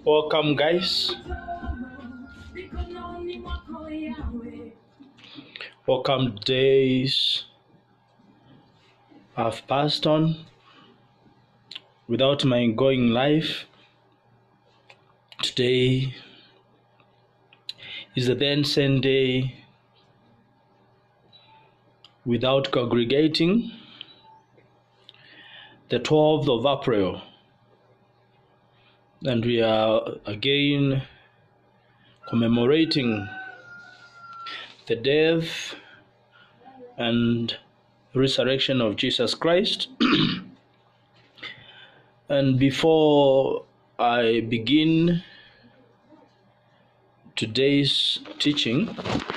Welcome, guys. Welcome, days have passed on without my going live. Today is the then same day without congregating, the 12th of April, and we are again commemorating the death and resurrection of Jesus Christ. and before I begin today's teaching,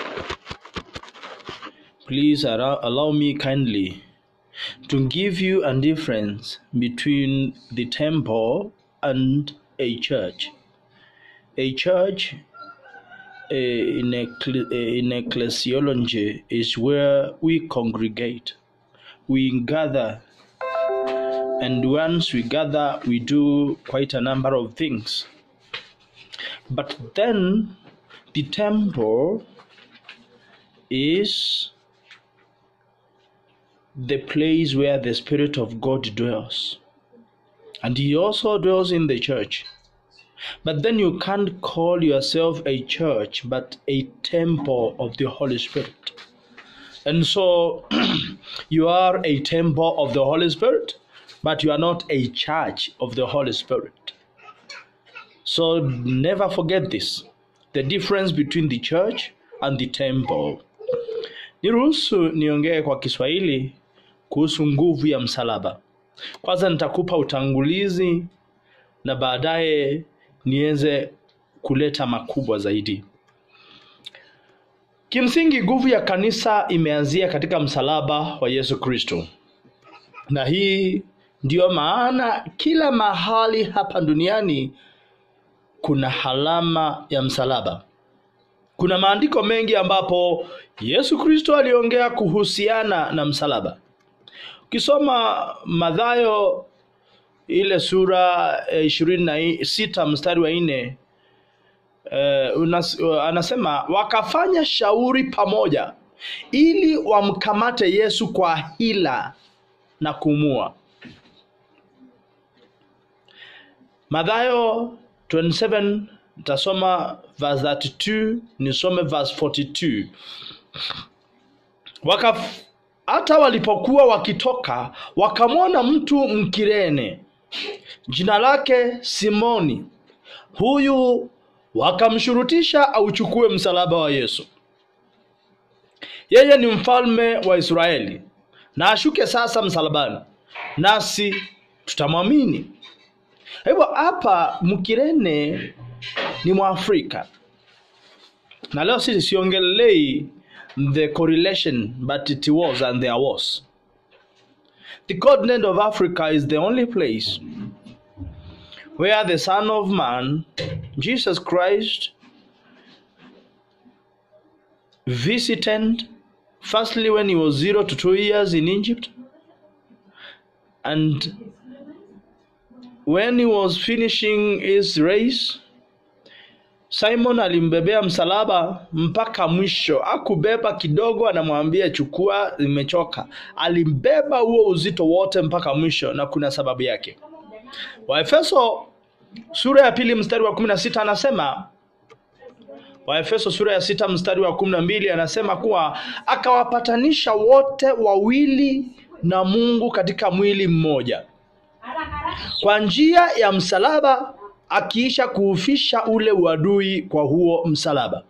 please allow, allow me kindly to give you a difference between the temple and a church. A church uh, in, ecle- uh, in ecclesiology is where we congregate, we gather, and once we gather, we do quite a number of things. But then the temple is the place where the Spirit of God dwells. And He also dwells in the church. But then you can't call yourself a church, but a temple of the Holy Spirit. And so you are a temple of the Holy Spirit, but you are not a church of the Holy Spirit. So never forget this the difference between the church and the temple. Niruhusu niongee kwa Kiswahili kuhusu nguvu ya msalaba. Kwanza nitakupa utangulizi na baadaye niweze kuleta makubwa zaidi. Kimsingi, nguvu ya kanisa imeanzia katika msalaba wa Yesu Kristo, na hii ndiyo maana kila mahali hapa duniani kuna alama ya msalaba. Kuna maandiko mengi ambapo Yesu Kristo aliongea kuhusiana na msalaba. Ukisoma Mathayo ile sura ishirini na sita mstari wa nne uh, unas, uh, anasema wakafanya shauri pamoja ili wamkamate Yesu kwa hila na kumua. Mathayo 27 nitasoma verse 32 nisome verse 42 Wakaf, hata walipokuwa wakitoka wakamwona mtu Mkirene jina lake Simoni. Huyu wakamshurutisha auchukue msalaba wa Yesu. Yeye ni mfalme wa Israeli, na ashuke sasa msalabani, nasi tutamwamini. Hivyo hapa Mkirene ni Mwafrika, na leo sisi siongelei the correlation but it was and there was. The continent of Africa is the only place where the Son of Man, Jesus Christ, visited firstly when he was zero to two years in Egypt, and when he was finishing his race, Simon alimbebea msalaba mpaka mwisho. Akubeba kidogo, anamwambia chukua, imechoka. Alimbeba huo uzito wote mpaka mwisho, na kuna sababu yake. Waefeso sura ya pili mstari wa kumi na sita anasema Waefeso sura ya sita mstari wa kumi na mbili anasema kuwa akawapatanisha wote wawili na Mungu katika mwili mmoja kwa njia ya msalaba akiisha kuufisha ule uadui kwa huo msalaba.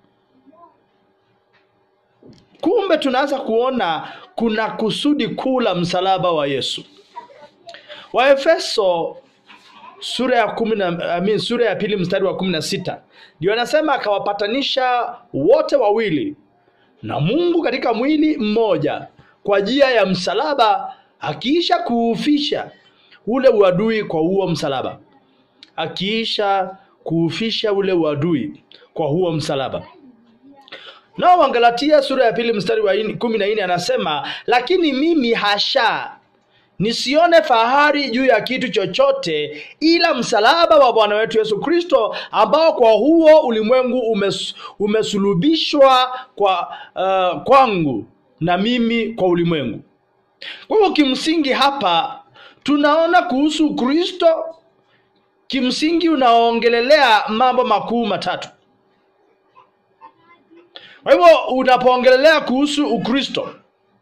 Kumbe tunaanza kuona kuna kusudi kuu la msalaba wa Yesu. Waefeso sura ya kumi na, I mean, sura ya pili mstari wa kumi na sita ndio anasema akawapatanisha wote wawili na Mungu katika mwili mmoja kwa njia ya msalaba akiisha kuufisha ule uadui kwa huo msalaba akiisha kuufisha ule uadui kwa huo msalaba. Nao Wagalatia sura ya pili mstari wa kumi na nne anasema lakini mimi hasha, nisione fahari juu ya kitu chochote ila msalaba wa bwana wetu yesu kristo ambao kwa huo ulimwengu umes, umesulubishwa kwa uh, kwangu na mimi kwa ulimwengu kwa hivyo kimsingi hapa tunaona kuhusu kristo kimsingi unaongelelea mambo makuu matatu kwa hivyo unapoongelelea kuhusu ukristo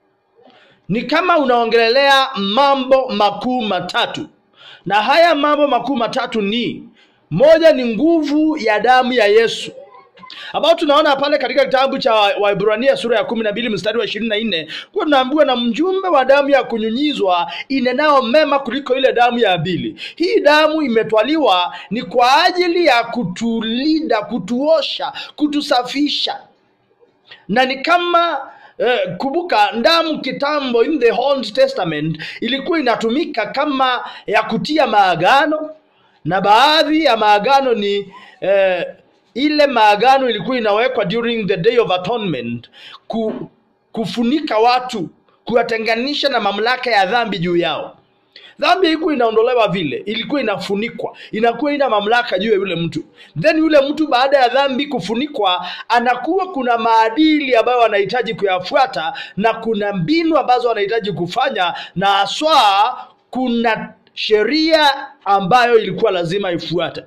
ni kama unaongelelea mambo makuu matatu na haya mambo makuu matatu ni moja ni nguvu ya damu ya yesu ambao tunaona pale katika kitabu cha waibrania sura ya kumi na mbili mstari wa ishirini na nne kuwa tunaambiwa na mjumbe wa damu ya kunyunyizwa inenao mema kuliko ile damu ya abili hii damu imetwaliwa ni kwa ajili ya kutulinda kutuosha kutusafisha na ni kama Eh, kumbuka damu kitambo in the Old Testament ilikuwa inatumika kama ya kutia maagano na baadhi ya maagano ni eh, ile maagano ilikuwa inawekwa during the day of atonement ku, kufunika watu kuwatenganisha na mamlaka ya dhambi juu yao dhambi ilikuwa inaondolewa vile ilikuwa inafunikwa inakuwa ina mamlaka juu ya yule mtu then yule mtu baada ya dhambi kufunikwa anakuwa kuna maadili ambayo anahitaji kuyafuata na kuna mbinu ambazo anahitaji kufanya na haswa kuna sheria ambayo ilikuwa lazima ifuate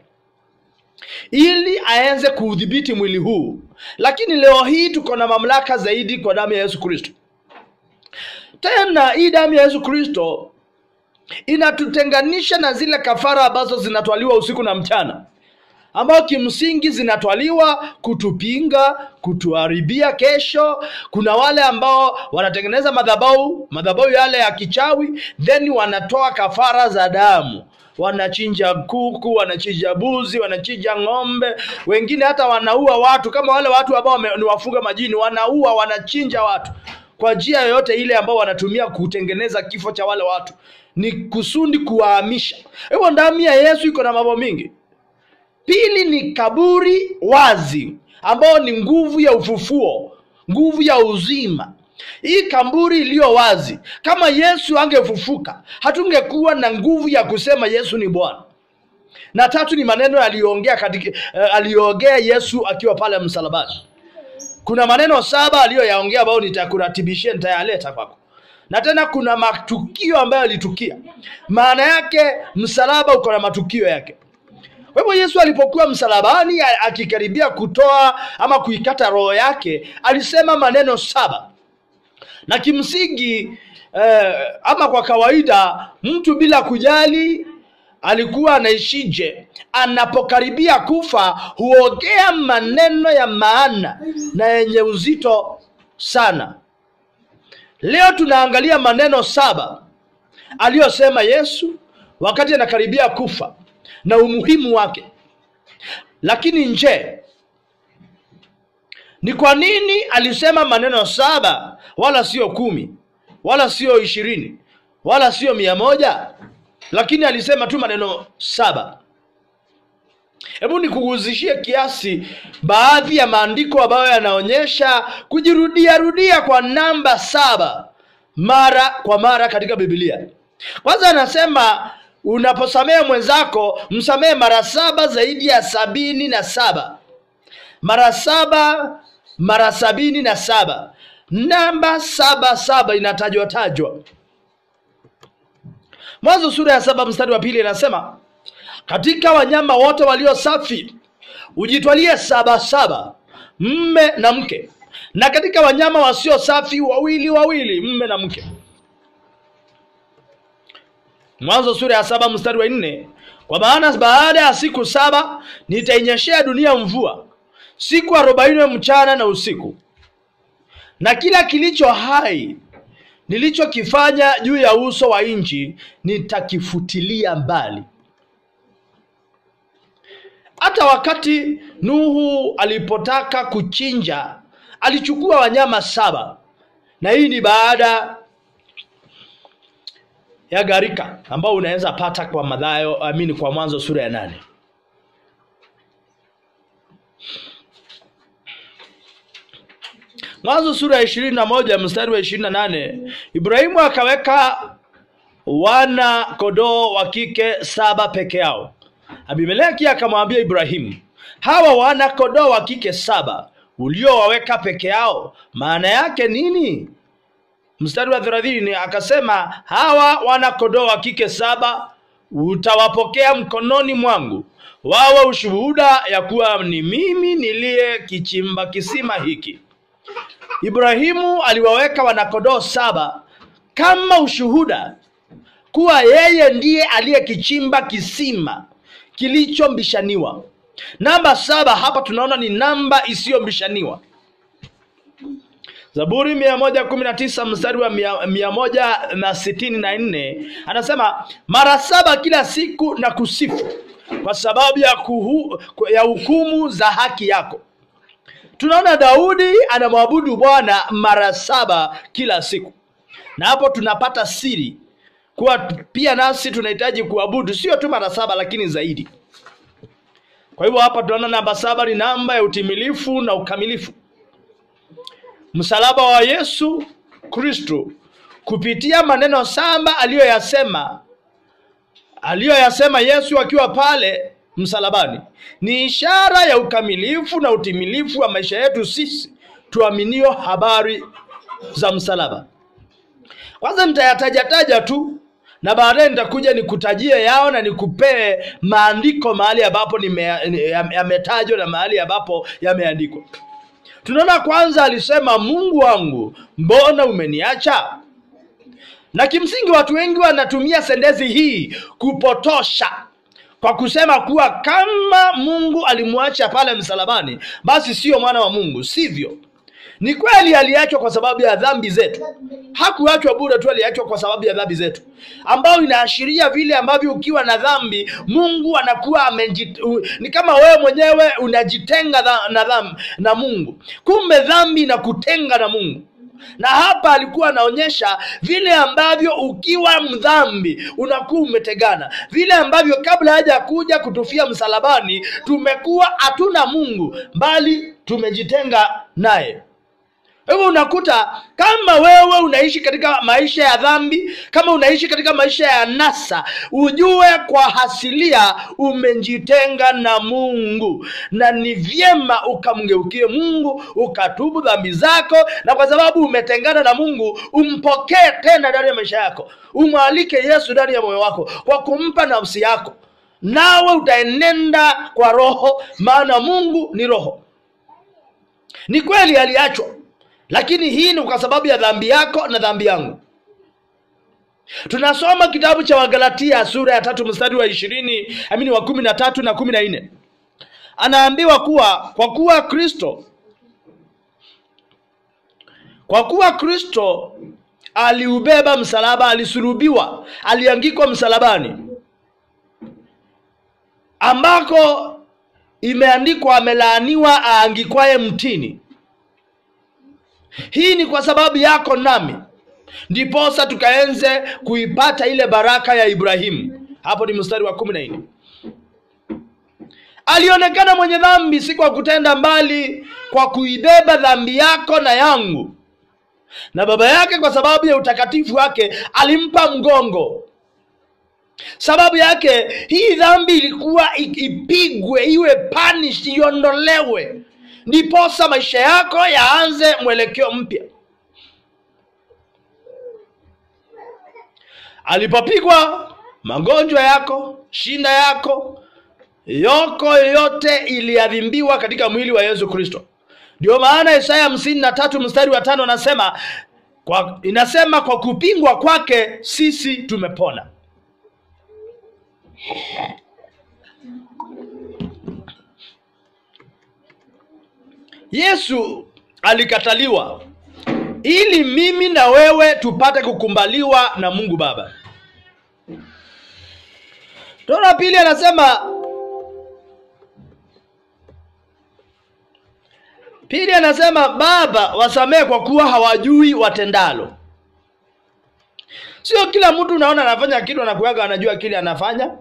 ili aenze kuudhibiti mwili huu lakini leo hii tuko na mamlaka zaidi kwa damu ya yesu kristo tena hii damu ya yesu kristo inatutenganisha na zile kafara ambazo zinatwaliwa usiku na mchana ambao kimsingi zinatwaliwa kutupinga kutuharibia kesho kuna wale ambao wanatengeneza madhabau madhabau yale ya kichawi then wanatoa kafara za damu wanachinja kuku wanachinja buzi wanachinja ng'ombe wengine hata wanaua watu kama wale watu ambao ni wafuga majini wanaua wanachinja watu kwa njia yoyote ile ambao wanatumia kutengeneza kifo cha wale watu ni kusudi kuwahamisha hivyo damu ya yesu iko na mambo mingi pili ni kaburi wazi ambao ni nguvu ya ufufuo nguvu ya uzima hii kaburi iliyo wazi kama yesu angefufuka hatungekuwa na nguvu ya kusema yesu ni bwana na tatu ni maneno aliyoongea katika uh, aliyoongea yesu akiwa pale msalabani kuna maneno saba aliyoyaongea ambayo nitakuratibishia nitayaleta kwako na tena kuna matukio ambayo alitukia maana yake msalaba uko na matukio yake kwa hivyo yesu alipokuwa msalabani akikaribia kutoa ama kuikata roho yake alisema maneno saba na kimsingi eh, ama kwa kawaida mtu bila kujali alikuwa anaishije anapokaribia kufa huongea maneno ya maana na yenye uzito sana leo tunaangalia maneno saba aliyosema yesu wakati anakaribia kufa na umuhimu wake lakini nje ni kwa nini alisema maneno saba wala sio kumi wala sio ishirini wala sio mia moja lakini alisema tu maneno saba hebu nikuguzishie kiasi baadhi ya maandiko ambayo yanaonyesha kujirudia rudia kwa namba saba mara kwa mara katika bibilia kwanza anasema unaposamehe mwenzako msamehe mara saba zaidi ya sabini na saba mara saba mara sabini na saba namba saba saba inatajwa tajwa mwanzo sura ya saba mstari wa pili inasema katika wanyama wote walio safi ujitwalie saba saba mme na mke na katika wanyama wasio safi wawili wawili mme na mke mwanzo sura ya saba mstari wa nne kwa maana baada ya siku saba nitainyeshea dunia mvua siku arobaini mchana na usiku na kila kilicho hai nilichokifanya juu ya uso wa nchi nitakifutilia mbali hata wakati nuhu alipotaka kuchinja alichukua wanyama saba na hii ni baada ya gharika ambao unaweza pata kwa madhayo amini kwa mwanzo sura ya nane mwanzo sura ya ishirini na moja mstari wa ishirini na nane ibrahimu akaweka wana kondoo wa kike saba peke yao. Abimeleki akamwambia Ibrahimu, hawa wana kondoo wa kike saba uliowaweka peke yao, maana yake nini? Mstari wa thelathini akasema, hawa wana kondoo wa kike saba utawapokea mkononi mwangu, wawe ushuhuda ya kuwa ni mimi niliye kichimba kisima hiki. Ibrahimu aliwaweka wanakondoo saba kama ushuhuda kuwa yeye ndiye aliyekichimba kisima kilichombishaniwa. Namba saba hapa tunaona ni namba isiyombishaniwa. Zaburi mia moja kumi na tisa mstari wa mia, mia moja na sitini na nne anasema mara saba kila siku na kusifu kwa sababu ya, kuhu, ya hukumu za haki yako. Tunaona Daudi anamwabudu Bwana mara saba kila siku, na hapo tunapata siri kuwa pia nasi tunahitaji kuabudu sio tu mara saba, lakini zaidi. Kwa hivyo hapa tunaona namba saba ni namba ya utimilifu na ukamilifu. Msalaba wa Yesu Kristo kupitia maneno saba aliyoyasema aliyoyasema Yesu akiwa pale msalabani ni ishara ya ukamilifu na utimilifu wa maisha yetu sisi tuaminio habari za msalaba. Kwanza nitayatajataja tu na baadaye nitakuja nikutajie yao na nikupee maandiko mahali ambapo yametajwa na mahali ambapo yameandikwa. Tunaona kwanza alisema, Mungu wangu, mbona umeniacha? Na kimsingi watu wengi wanatumia sentensi hii kupotosha kwa kusema kuwa kama Mungu alimwacha pale msalabani, basi sio mwana wa Mungu. Sivyo. Ni kweli aliachwa kwa sababu ya dhambi zetu. Hakuachwa bure tu, aliachwa kwa sababu ya dhambi zetu, ambayo inaashiria vile ambavyo ukiwa na dhambi Mungu anakuwa amejit... ni kama wewe mwenyewe unajitenga dha... na dhambi na Mungu. Kumbe dhambi inakutenga na Mungu na hapa alikuwa anaonyesha vile ambavyo ukiwa mdhambi unakuwa umetegana, vile ambavyo kabla haja kuja kutufia msalabani tumekuwa hatuna Mungu, bali tumejitenga naye. Hivyo unakuta kama wewe unaishi katika maisha ya dhambi, kama unaishi katika maisha ya nasa, ujue kwa hasilia umejitenga na Mungu, na ni vyema ukamgeukie Mungu, ukatubu dhambi zako, na kwa sababu umetengana na Mungu, umpokee tena ndani ya maisha yako, umwalike Yesu ndani ya moyo wako kwa kumpa nafsi yako, nawe utaenenda kwa Roho, maana Mungu ni Roho. Ni kweli aliachwa lakini hii ni kwa sababu ya dhambi yako na dhambi yangu. Tunasoma kitabu cha Wagalatia sura ya tatu mstari wa ishirini amini wa kumi na tatu na kumi na nne anaambiwa kuwa kwa kuwa Kristo kwa kuwa Kristo aliubeba msalaba, alisulubiwa, aliangikwa msalabani, ambako imeandikwa, amelaaniwa aangikwaye mtini. Hii ni kwa sababu yako nami, ndiposa tukaenze kuipata ile baraka ya Ibrahimu. Hapo ni mstari wa kumi na nne. Alionekana mwenye dhambi, si kwa kutenda mbali, kwa kuibeba dhambi yako na yangu, na baba yake kwa sababu ya utakatifu wake alimpa mgongo. Sababu yake hii dhambi ilikuwa ipigwe, iwe punish, iondolewe ndiposa maisha yako yaanze mwelekeo mpya. Alipopigwa, magonjwa yako, shinda yako, yoko yote iliadhimbiwa katika mwili wa Yesu Kristo. Ndio maana Isaya hamsini na tatu mstari wa tano anasema kwa, inasema kwa kupingwa kwake sisi tumepona. Yesu alikataliwa ili mimi na wewe tupate kukumbaliwa na Mungu Baba. Tona pili anasema pili anasema Baba, wasamehe kwa kuwa hawajui watendalo. Sio kila mtu unaona anafanya kitu anakuaga anajua kile anafanya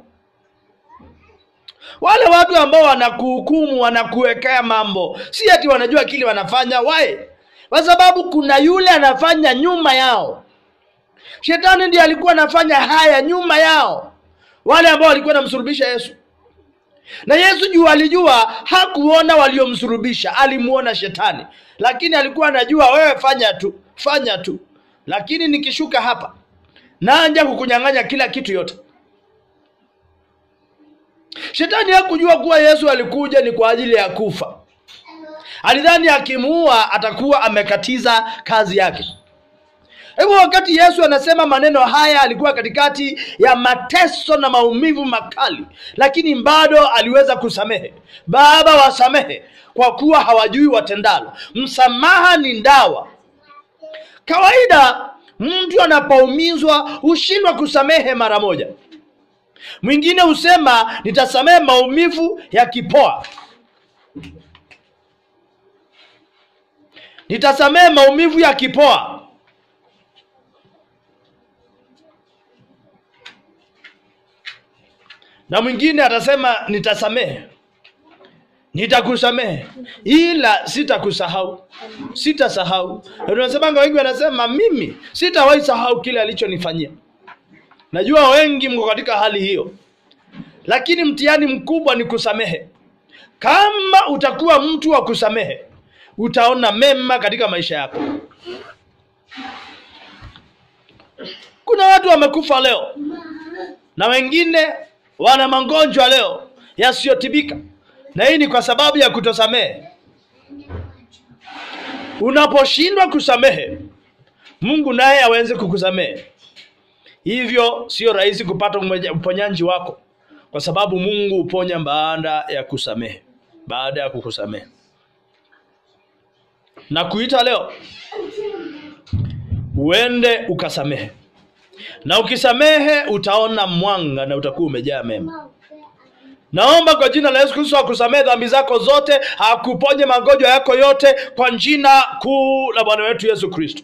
wale watu ambao wanakuhukumu wanakuwekea mambo, si ati wanajua kile wanafanya. Why? Kwa sababu kuna yule anafanya nyuma yao, Shetani ndiye alikuwa anafanya haya nyuma yao, wale ambao walikuwa wanamsulubisha Yesu. Na Yesu juu alijua, hakuona waliomsulubisha, alimuona shetani, lakini alikuwa anajua, wewe fanya tu, fanya tu, lakini nikishuka hapa naanja kukunyang'anya kila kitu yote. Shetani hakujua kuwa Yesu alikuja ni kwa ajili ya kufa. Alidhani akimuua atakuwa amekatiza kazi yake. Hivyo wakati Yesu anasema maneno haya, alikuwa katikati ya mateso na maumivu makali, lakini bado aliweza kusamehe. Baba, wasamehe kwa kuwa hawajui watendalo. Msamaha ni dawa. Kawaida mtu anapoumizwa hushindwa kusamehe mara moja. Mwingine husema nitasamehe maumivu yakipoa, nitasamehe maumivu yakipoa. Na mwingine atasema nitasamehe, nitakusamehe ila sitakusahau, sitasahau. Na tunasemanga, wengi wanasema mimi sitawahi sahau kile alichonifanyia. Najua wengi mko katika hali hiyo, lakini mtihani mkubwa ni kusamehe. Kama utakuwa mtu wa kusamehe, utaona mema katika maisha yako. Kuna watu wamekufa leo na wengine wana magonjwa leo yasiyotibika, na hii ni kwa sababu ya kutosamehe. Unaposhindwa kusamehe, Mungu naye aweze kukusamehe. Hivyo sio rahisi kupata uponyaji wako, kwa sababu Mungu huponya baada ya kusamehe, baada ya kukusamehe. Na kuita leo uende ukasamehe, na ukisamehe utaona mwanga na utakuwa umejaa mema. Naomba kwa jina la Yesu Kristo akusamehe dhambi zako zote, akuponye magonjwa yako yote kwa jina kuu la Bwana wetu Yesu Kristo.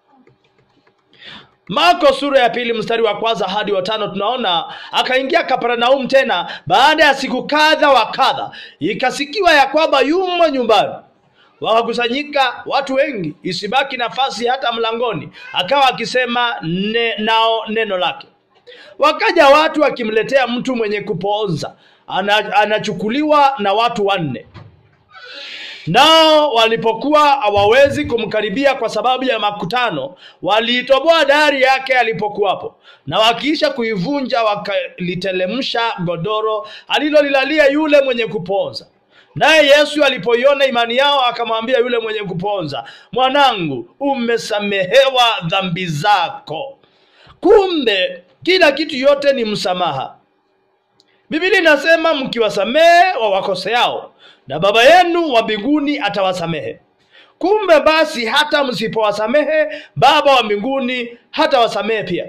Marko sura ya pili mstari wa kwanza hadi wa tano tunaona akaingia Kapernaum tena baada ya siku kadha wa kadha, ikasikiwa ya kwamba yumo nyumbani. Wakakusanyika watu wengi, isibaki nafasi hata mlangoni, akawa akisema ne, nao neno lake. Wakaja watu wakimletea mtu mwenye kupooza, ana, anachukuliwa na watu wanne nao walipokuwa hawawezi kumkaribia kwa sababu ya makutano, waliitoboa dari yake alipokuwapo, na wakiisha kuivunja wakalitelemsha godoro alilolilalia yule mwenye kupoza. Naye Yesu alipoiona imani yao, akamwambia yule mwenye kupoza, mwanangu, umesamehewa dhambi zako. Kumbe kila kitu yote ni msamaha. Biblia inasema mkiwasamehe wawakoseao na baba yenu wa mbinguni atawasamehe. Kumbe basi, hata msipowasamehe baba wa mbinguni hatawasamehe pia.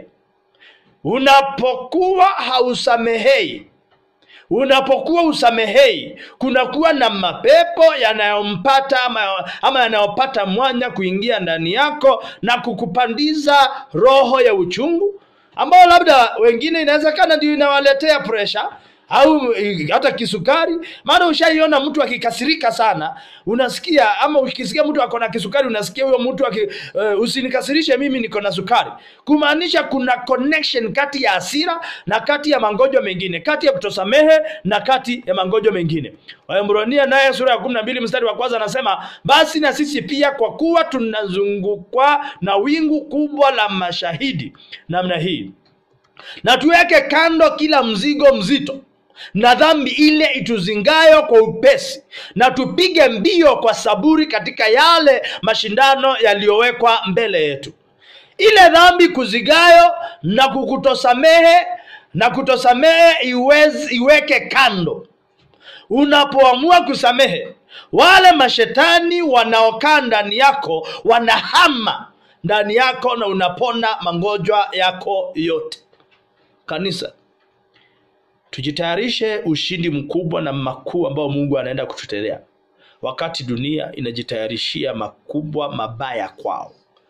Unapokuwa hausamehei, unapokuwa usamehei, kunakuwa na mapepo yanayompata ama, ama yanayopata mwanya kuingia ndani yako na kukupandiza roho ya uchungu, ambayo labda wengine inawezekana ndio inawaletea pressure au hata kisukari. Maana ushaiona mtu akikasirika sana, unasikia ama ukisikia mtu ako na kisukari, unasikia huyo mtu aki, uh, usinikasirishe mimi niko na sukari, kumaanisha kuna connection kati ya hasira na kati ya magonjwa mengine, kati ya kutosamehe na kati ya magonjwa mengine. Waebrania naye sura ya kumi na mbili mstari wa kwanza anasema basi na sisi pia, kwa kuwa tunazungukwa na wingu kubwa la mashahidi namna hii, na tuweke kando kila mzigo mzito na dhambi ile ituzingayo kwa upesi, na tupige mbio kwa saburi katika yale mashindano yaliyowekwa mbele yetu. Ile dhambi kuzigayo na kukutosamehe na kutosamehe iwezi, iweke kando. Unapoamua kusamehe, wale mashetani wanaokaa ndani yako wanahama ndani yako na unapona magonjwa yako yote. Kanisa, tujitayarishe ushindi mkubwa na makuu ambao Mungu anaenda kututendea, wakati dunia inajitayarishia makubwa mabaya kwao.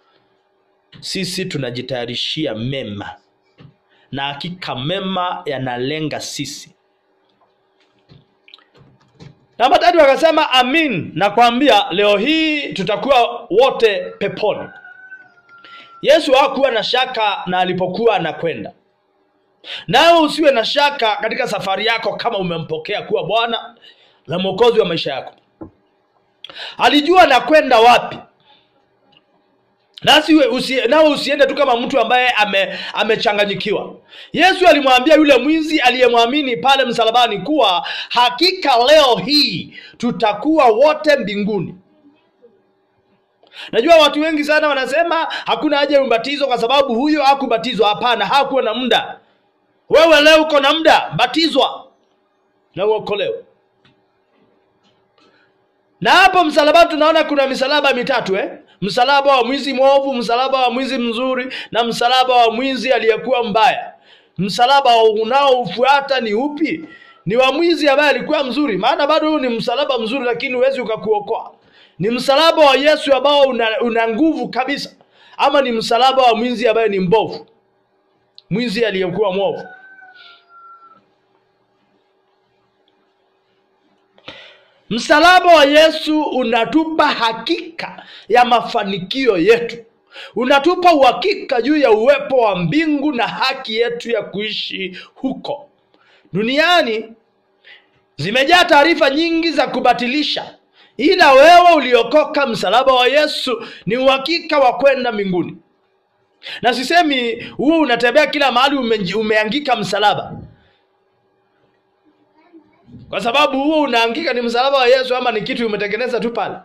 Sisi tunajitayarishia mema, na hakika mema yanalenga sisi. Namba tatu akasema, amin, nakwambia leo hii tutakuwa wote peponi. yesu hakuwa na shaka na alipokuwa anakwenda nawe usiwe na shaka katika safari yako kama umempokea kuwa bwana na mwokozi wa maisha yako alijua anakwenda wapi nasi usi, nawe usiende tu kama mtu ambaye ame, amechanganyikiwa yesu alimwambia yule mwizi aliyemwamini pale msalabani kuwa hakika leo hii tutakuwa wote mbinguni najua watu wengi sana wanasema hakuna haja ya ubatizo kwa sababu huyo hakubatizwa hapana hakuwa na muda wewe leo uko na muda batizwa na uokolewe na hapo msalabani tunaona kuna misalaba mitatu eh? msalaba wa mwizi mwovu msalaba wa mwizi mzuri na msalaba wa mwizi aliyekuwa mbaya msalaba unaofuata ni upi ni wa mwizi ambaye alikuwa mzuri maana bado huu ni msalaba mzuri lakini huwezi ukakuokoa ni msalaba wa yesu ambao una, una nguvu kabisa ama ni msalaba wa mwizi ambaye ni mbovu mwizi aliyekuwa mwovu msalaba wa yesu unatupa hakika ya mafanikio yetu unatupa uhakika juu ya uwepo wa mbingu na haki yetu ya kuishi huko duniani zimejaa taarifa nyingi za kubatilisha ila wewe uliokoka msalaba wa yesu ni uhakika wa kwenda mbinguni na sisemi huo unatembea kila mahali ume, umeangika msalaba kwa sababu huo unaangika ni msalaba wa yesu ama ni kitu umetengeneza tu pale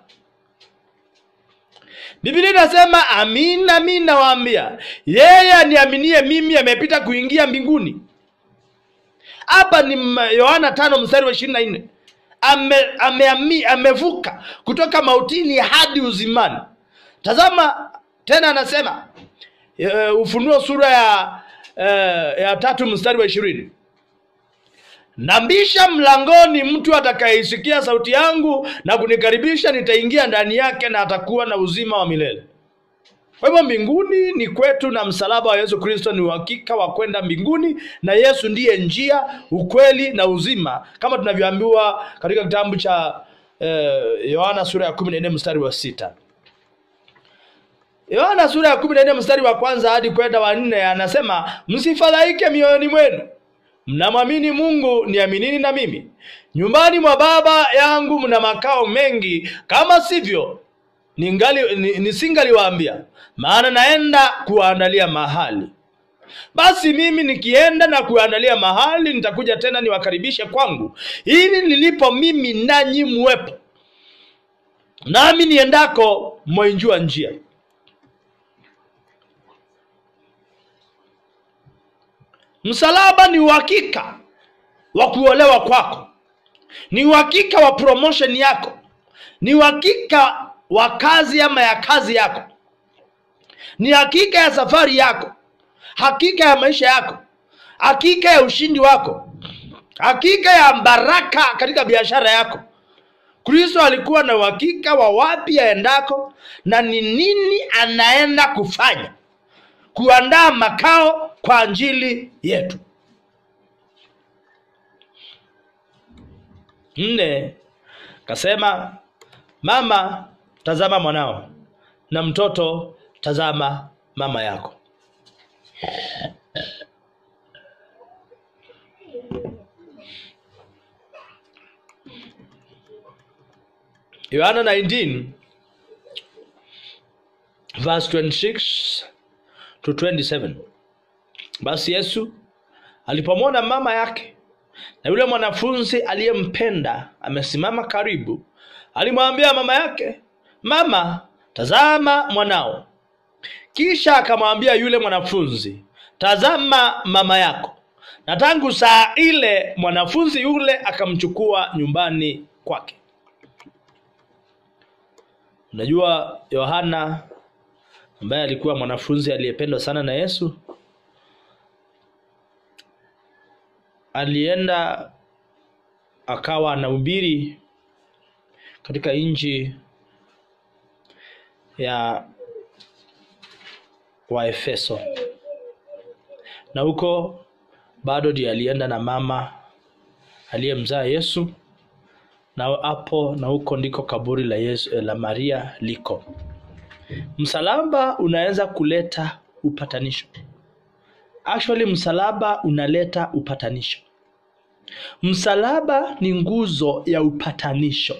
biblia inasema amin amin nawaambia yeye aniaminie mimi amepita kuingia mbinguni hapa ni yohana tano mstari wa ishirini na nne ame, ame, amevuka kutoka mautini hadi uzimani tazama tena anasema uh, ufunuo sura ya uh, ya tatu mstari wa ishirini nambisha mlangoni mtu atakayeisikia sauti yangu na kunikaribisha nitaingia ndani yake na atakuwa na uzima wa milele kwa hivyo mbinguni ni kwetu na msalaba wa yesu kristo ni uhakika wa kwenda mbinguni na yesu ndiye njia ukweli na uzima kama tunavyoambiwa katika kitabu cha yohana eh, sura ya kumi na nne mstari wa sita yohana sura ya kumi na nne mstari wa kwanza hadi kwenda wa nne anasema msifadhaike mioyoni mwenu mnamwamini mungu niaminini na mimi nyumbani mwa baba yangu mna makao mengi kama sivyo ningali nisingaliwaambia maana naenda kuwaandalia mahali basi mimi nikienda na kuandalia mahali nitakuja tena niwakaribishe kwangu ili nilipo mimi nanyi muwepo nami niendako mwainjua njia msalaba ni uhakika wa kuolewa kwako ni uhakika wa promotion yako ni uhakika wa kazi ama ya kazi yako ni hakika ya safari yako hakika ya maisha yako hakika ya ushindi wako hakika ya baraka katika biashara yako kristo alikuwa na uhakika wa wapi aendako na ni nini anaenda kufanya kuandaa makao kwa ajili yetu nne kasema mama tazama mwanao na mtoto tazama mama yako yohana 19 verse 26 to 27 basi yesu alipomwona mama yake na yule mwanafunzi aliyempenda amesimama karibu alimwambia mama yake mama tazama mwanao kisha akamwambia yule mwanafunzi tazama mama yako na tangu saa ile mwanafunzi yule akamchukua nyumbani kwake unajua yohana ambaye alikuwa mwanafunzi aliyependwa sana na yesu alienda akawa anahubiri katika nchi ya waefeso na huko bado ndiye alienda na mama aliyemzaa yesu na hapo na huko ndiko kaburi la yesu la maria liko msalaba unaweza kuleta upatanisho actually msalaba unaleta upatanisho msalaba ni nguzo ya upatanisho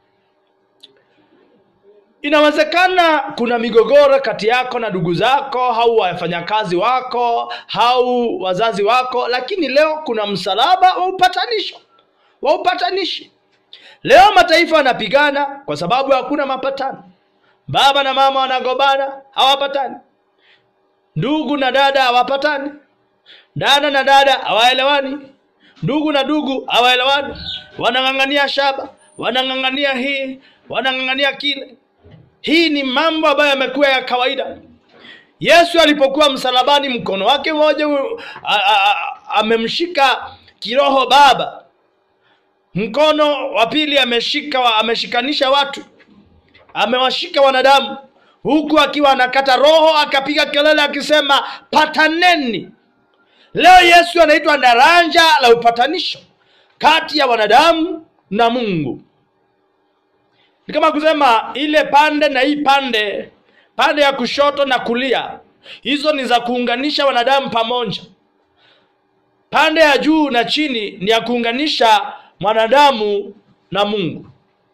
inawezekana kuna migogoro kati yako na ndugu zako au wafanyakazi wako au wazazi wako lakini leo kuna msalaba wa upatanisho wa upatanishi leo mataifa yanapigana kwa sababu hakuna mapatano baba na mama wanagombana hawapatani ndugu na dada hawapatani dada na dada hawaelewani ndugu na ndugu hawaelewani wanang'ang'ania shaba wanang'ang'ania hii wanang'ang'ania kile hii ni mambo ambayo yamekuwa ya kawaida yesu alipokuwa msalabani mkono wake mmoja u- a- a- a- amemshika kiroho baba mkono wa pili ameshika wa- ameshikanisha watu amewashika wanadamu huku akiwa anakata roho akapiga kelele akisema pataneni leo yesu anaitwa daraja la upatanisho kati ya wanadamu na mungu ni kama kusema ile pande na hii pande pande ya kushoto na kulia hizo ni za kuunganisha wanadamu pamoja pande ya juu na chini ni ya kuunganisha mwanadamu na mungu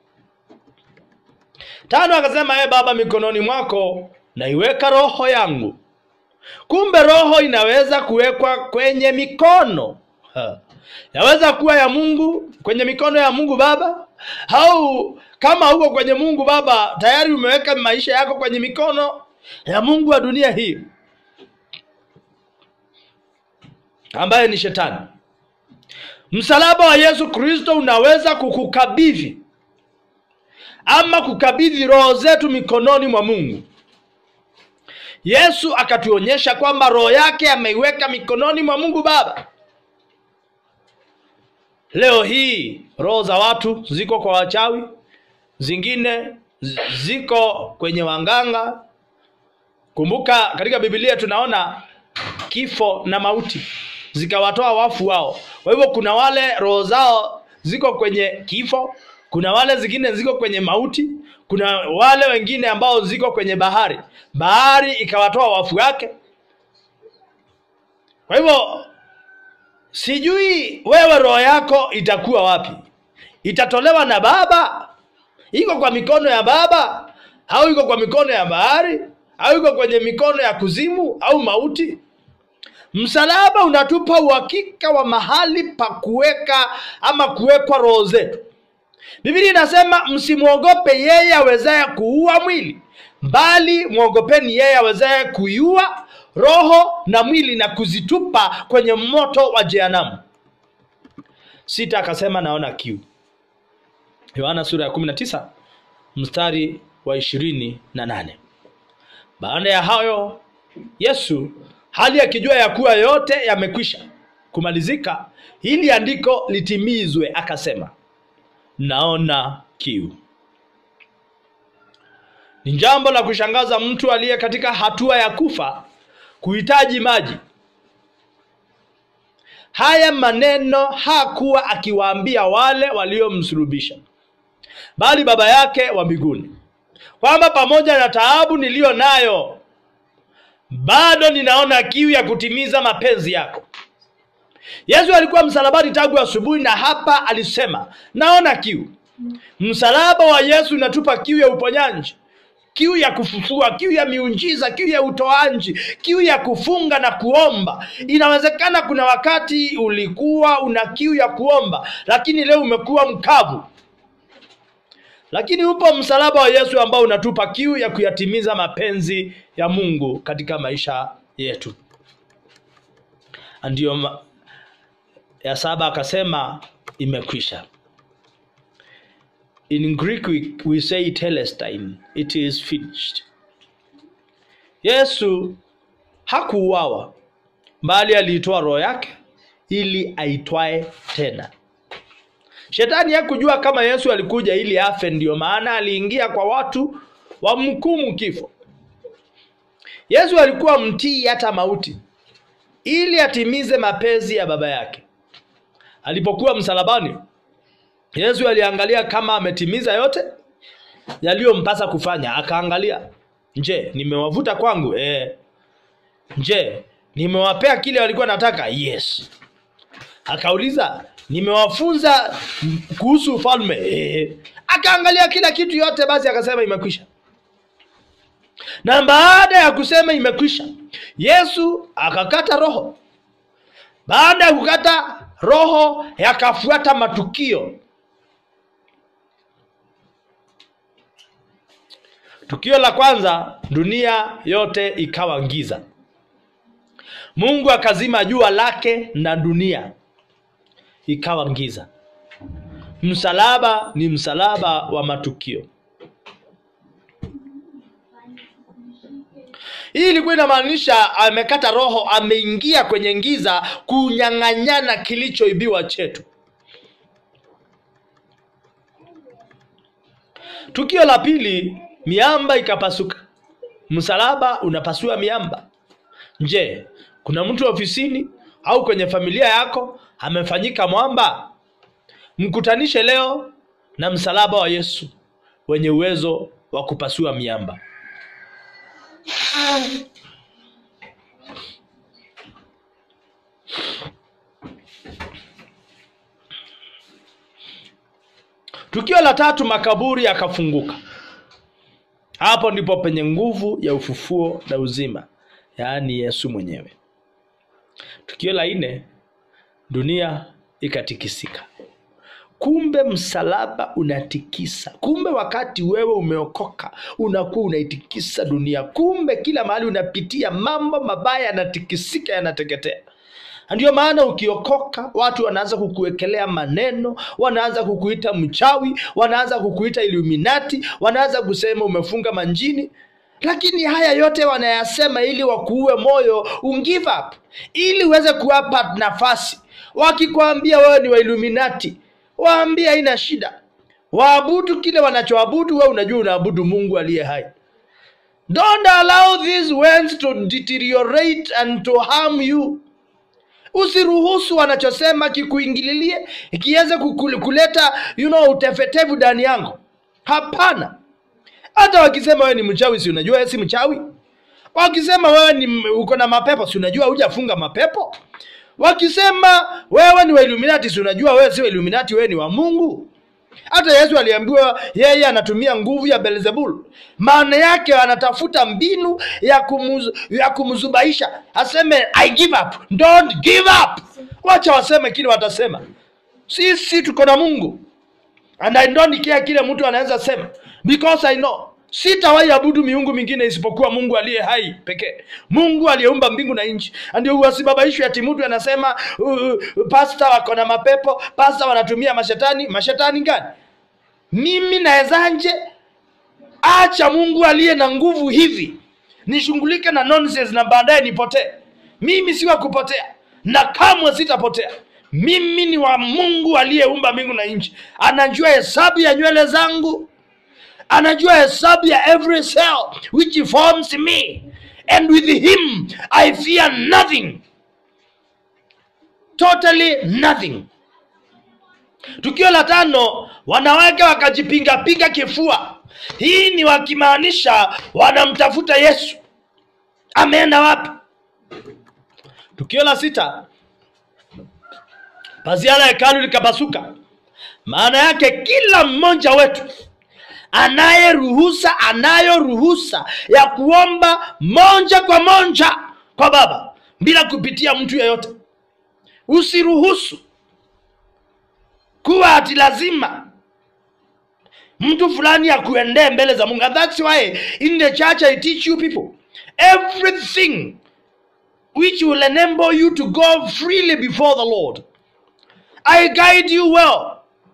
tano akasema e baba mikononi mwako naiweka roho yangu kumbe roho inaweza kuwekwa kwenye mikono ha. yaweza kuwa ya mungu kwenye mikono ya mungu baba au kama huko kwenye mungu baba tayari umeweka maisha yako kwenye mikono ya mungu wa dunia hii ambaye ni shetani msalaba wa yesu kristo unaweza kukukabidhi ama kukabidhi roho zetu mikononi mwa mungu yesu akatuonyesha kwamba roho yake ameiweka mikononi mwa mungu baba leo hii roho za watu ziko kwa wachawi zingine zi- ziko kwenye wanganga kumbuka katika bibilia tunaona kifo na mauti zikawatoa wafu wao kwa hivyo kuna wale roho zao ziko kwenye kifo kuna wale zingine ziko kwenye mauti kuna wale wengine ambao ziko kwenye bahari bahari ikawatoa wafu wake kwa hivyo sijui wewe roho yako itakuwa wapi itatolewa na baba iko kwa mikono ya baba au iko kwa mikono ya bahari au iko kwenye mikono ya kuzimu au mauti msalaba unatupa uhakika wa mahali pa kuweka ama kuwekwa roho zetu biblia inasema msimwogope yeye awezaye kuua mwili bali mwogopeni yeye awezaye kuiua roho na mwili na kuzitupa kwenye moto wa jehanamu sita akasema naona kiu yohana sura ya 19 mstari wa ishirini na nane baada ya hayo yesu hali akijua ya kuwa yote yamekwisha kumalizika hili andiko litimizwe akasema naona kiu ni jambo la kushangaza mtu aliye katika hatua ya kufa kuhitaji maji haya maneno hakuwa akiwaambia wale waliomsulubisha bali baba yake wa mbinguni kwamba pamoja na taabu niliyo nayo bado ninaona kiu ya kutimiza mapenzi yako yesu alikuwa msalabani tangu asubuhi na hapa alisema naona kiu msalaba wa yesu unatupa kiu ya uponyaji kiu ya kufufua kiu ya miujiza kiu ya utoaji kiu ya kufunga na kuomba inawezekana kuna wakati ulikuwa una kiu ya kuomba lakini leo umekuwa mkavu lakini upo msalaba wa yesu ambao unatupa kiu ya kuyatimiza mapenzi ya mungu katika maisha yetu ndiyo ma- ya saba akasema imekwisha in greek we, we say telestine it is finished yesu hakuuawa bali aliitoa roho yake ili aitwae tena shetani hakujua kama yesu alikuja ili afe ndiyo maana aliingia kwa watu wamhukumu kifo yesu alikuwa mtii hata mauti ili atimize mapenzi ya baba yake alipokuwa msalabani yesu aliangalia kama ametimiza yote yaliyompasa kufanya akaangalia je nimewavuta kwangu eh. je nimewapea kile walikuwa nataka yes akauliza nimewafunza kuhusu ufalme eh. akaangalia kila kitu yote basi akasema imekwisha na baada ya kusema imekwisha yesu akakata roho baada ya kukata roho yakafuata matukio tukio la kwanza dunia yote ikawa giza mungu akazima jua lake na dunia ikawa giza msalaba ni msalaba wa matukio hii ilikuwa inamaanisha amekata roho ameingia kwenye giza kunyang'anyana kilichoibiwa chetu tukio la pili miamba ikapasuka msalaba unapasua miamba je kuna mtu ofisini au kwenye familia yako amefanyika mwamba mkutanishe leo na msalaba wa yesu wenye uwezo wa kupasua miamba tukio la tatu makaburi yakafunguka hapo ndipo penye nguvu ya ufufuo na uzima yaani yesu mwenyewe tukio la nne dunia ikatikisika kumbe msalaba unatikisa kumbe wakati wewe umeokoka unakuwa unaitikisa dunia kumbe kila mahali unapitia mambo mabaya yanatikisika yanateketea ndio maana ukiokoka watu wanaanza kukuwekelea maneno wanaanza kukuita mchawi wanaanza kukuita iluminati wanaanza kusema umefunga manjini lakini haya yote wanayasema ili wakuue moyo ungive up ili uweze kuwapa nafasi wakikwambia wewe ni wailuminati waambie haina shida waabudu kile wanachoabudu wewe unajua unaabudu mungu aliye hai don't allow these words to deteriorate and to harm you usiruhusu wanachosema kikuingililie ikiweze kuleta you know, utefetevu ndani yangu hapana hata wakisema wewe ni mchawi si unajua wewe si mchawi wakisema wewe ni uko na mapepo si unajua hujafunga mapepo wakisema wewe ni wailuminati si unajua wewe si wailuminati wewe ni wa mungu hata yesu aliambiwa yeye anatumia nguvu ya belzebul maana yake anatafuta mbinu ya, kumuz, ya kumzubaisha aseme i give up don't give up wacha waseme kile watasema sisi tuko na mungu and i don't care kile mtu anaweza sema because i know sitawahi abudu miungu mingine isipokuwa mungu aliye hai pekee mungu aliyeumba mbingu na nchi ndio wasibabaishwe ati mtu anasema uh, uh, pasta wako na mapepo pasta wanatumia mashetani mashetani gani mimi nawezanje acha mungu aliye na nguvu hivi nishughulike na nonsense na baadaye nipotee mimi si wa kupotea na kamwe sitapotea mimi ni wa mungu aliyeumba mbingu na nchi anajua hesabu ya nywele zangu anajua hesabu ya every cell which forms me and with him i fear nothing totally nothing tukio la tano wanawake wakajipingapinga kifua hii ni wakimaanisha wanamtafuta yesu ameenda wapi tukio la sita pazia la hekalu likapasuka maana yake kila mmoja wetu anaye ruhusa anayo ruhusa ya kuomba moja kwa moja kwa baba bila kupitia mtu yeyote usiruhusu kuwa ati lazima mtu fulani akuendee mbele za mungu and that's why in the church i teach you people everything which will enable you to go freely before the lord i guide you well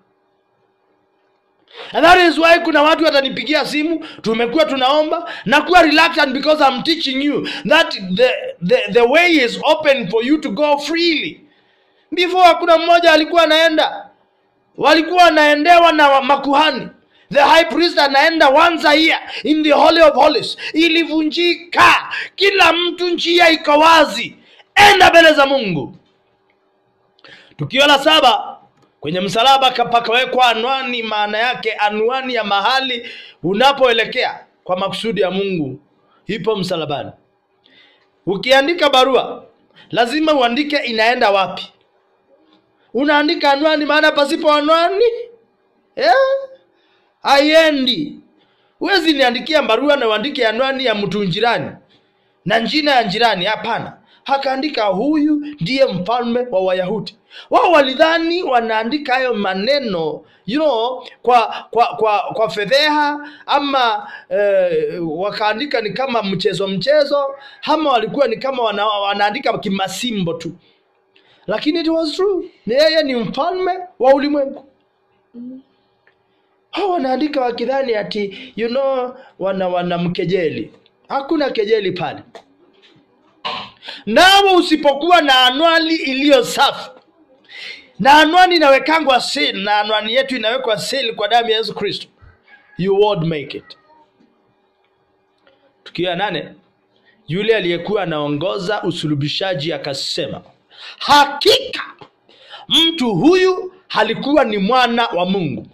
And that is why kuna watu watanipigia simu tumekuwa tunaomba na kuwa reluctant because I'm teaching you that the, the, the way is open for you to go freely before kuna mmoja alikuwa anaenda walikuwa wanaendewa na makuhani the high priest anaenda once a year in the holy of holies ilivunjika kila mtu njia iko wazi enda mbele za mungu tukio la saba kwenye msalaba pakawekwa anwani maana yake anwani ya mahali unapoelekea kwa makusudi ya mungu ipo msalabani. Ukiandika barua lazima uandike inaenda wapi. Unaandika anwani, maana pasipo anwani eh, haiendi. Huwezi niandikia barua na uandike anwani ya mtu jirani na njina ya jirani. Hapana, akaandika huyu ndiye mfalme wa Wayahudi. Wao walidhani wanaandika hayo maneno you know, kwa kwa kwa, kwa fedheha ama eh, wakaandika ni kama mchezo mchezo, ama walikuwa ni kama wana, wanaandika kimasimbo tu, lakini it was true. Ni yeye ni mfalme wa ulimwengu. Hao wanaandika wakidhani ati you know, wana wanamkejeli. Hakuna kejeli pale. Nawe usipokuwa na anwani iliyo safi, na anwani inawekangwa seal, na anwani yetu inawekwa seal kwa damu ya Yesu Kristo, you won't make it. Tukio ya nane, yule aliyekuwa anaongoza usulubishaji akasema, hakika mtu huyu alikuwa ni mwana wa Mungu.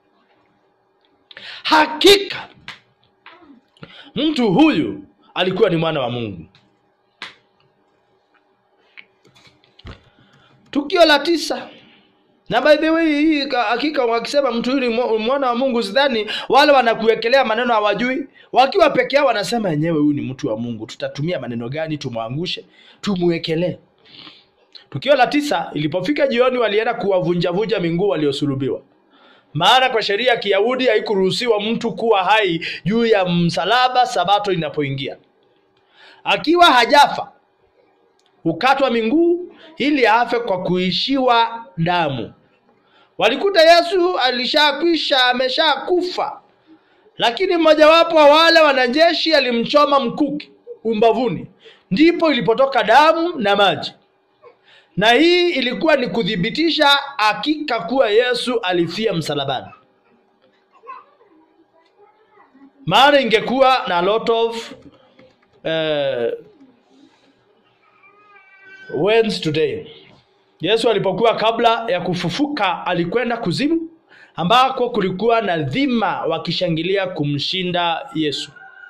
Hakika mtu huyu alikuwa ni mwana wa Mungu. Tukio la tisa, na by the way, hii ka- hakika wakisema mtu huyu ni mwa- mwana wa Mungu, sidhani wale wanakuwekelea maneno hawajui. Wakiwa peke yao wanasema yenyewe, huyu ni mtu wa Mungu, tutatumia maneno gani tumwangushe, tumwekelee. Tukio la tisa, ilipofika jioni, walienda kuwavunjavunja minguu waliosulubiwa maana kwa sheria ya Kiyahudi haikuruhusiwa mtu kuwa hai juu ya msalaba sabato inapoingia. Akiwa hajafa hukatwa minguu ili afe kwa kuishiwa damu. Walikuta Yesu alishakwisha ameshakufa, lakini mmojawapo wa wale wanajeshi alimchoma mkuki umbavuni, ndipo ilipotoka damu na maji na hii ilikuwa ni kuthibitisha hakika kuwa Yesu alifia msalabani, maana ingekuwa na lot of uh, wins today. Yesu alipokuwa kabla ya kufufuka alikwenda kuzimu, ambako kulikuwa na dhima wakishangilia kumshinda Yesu.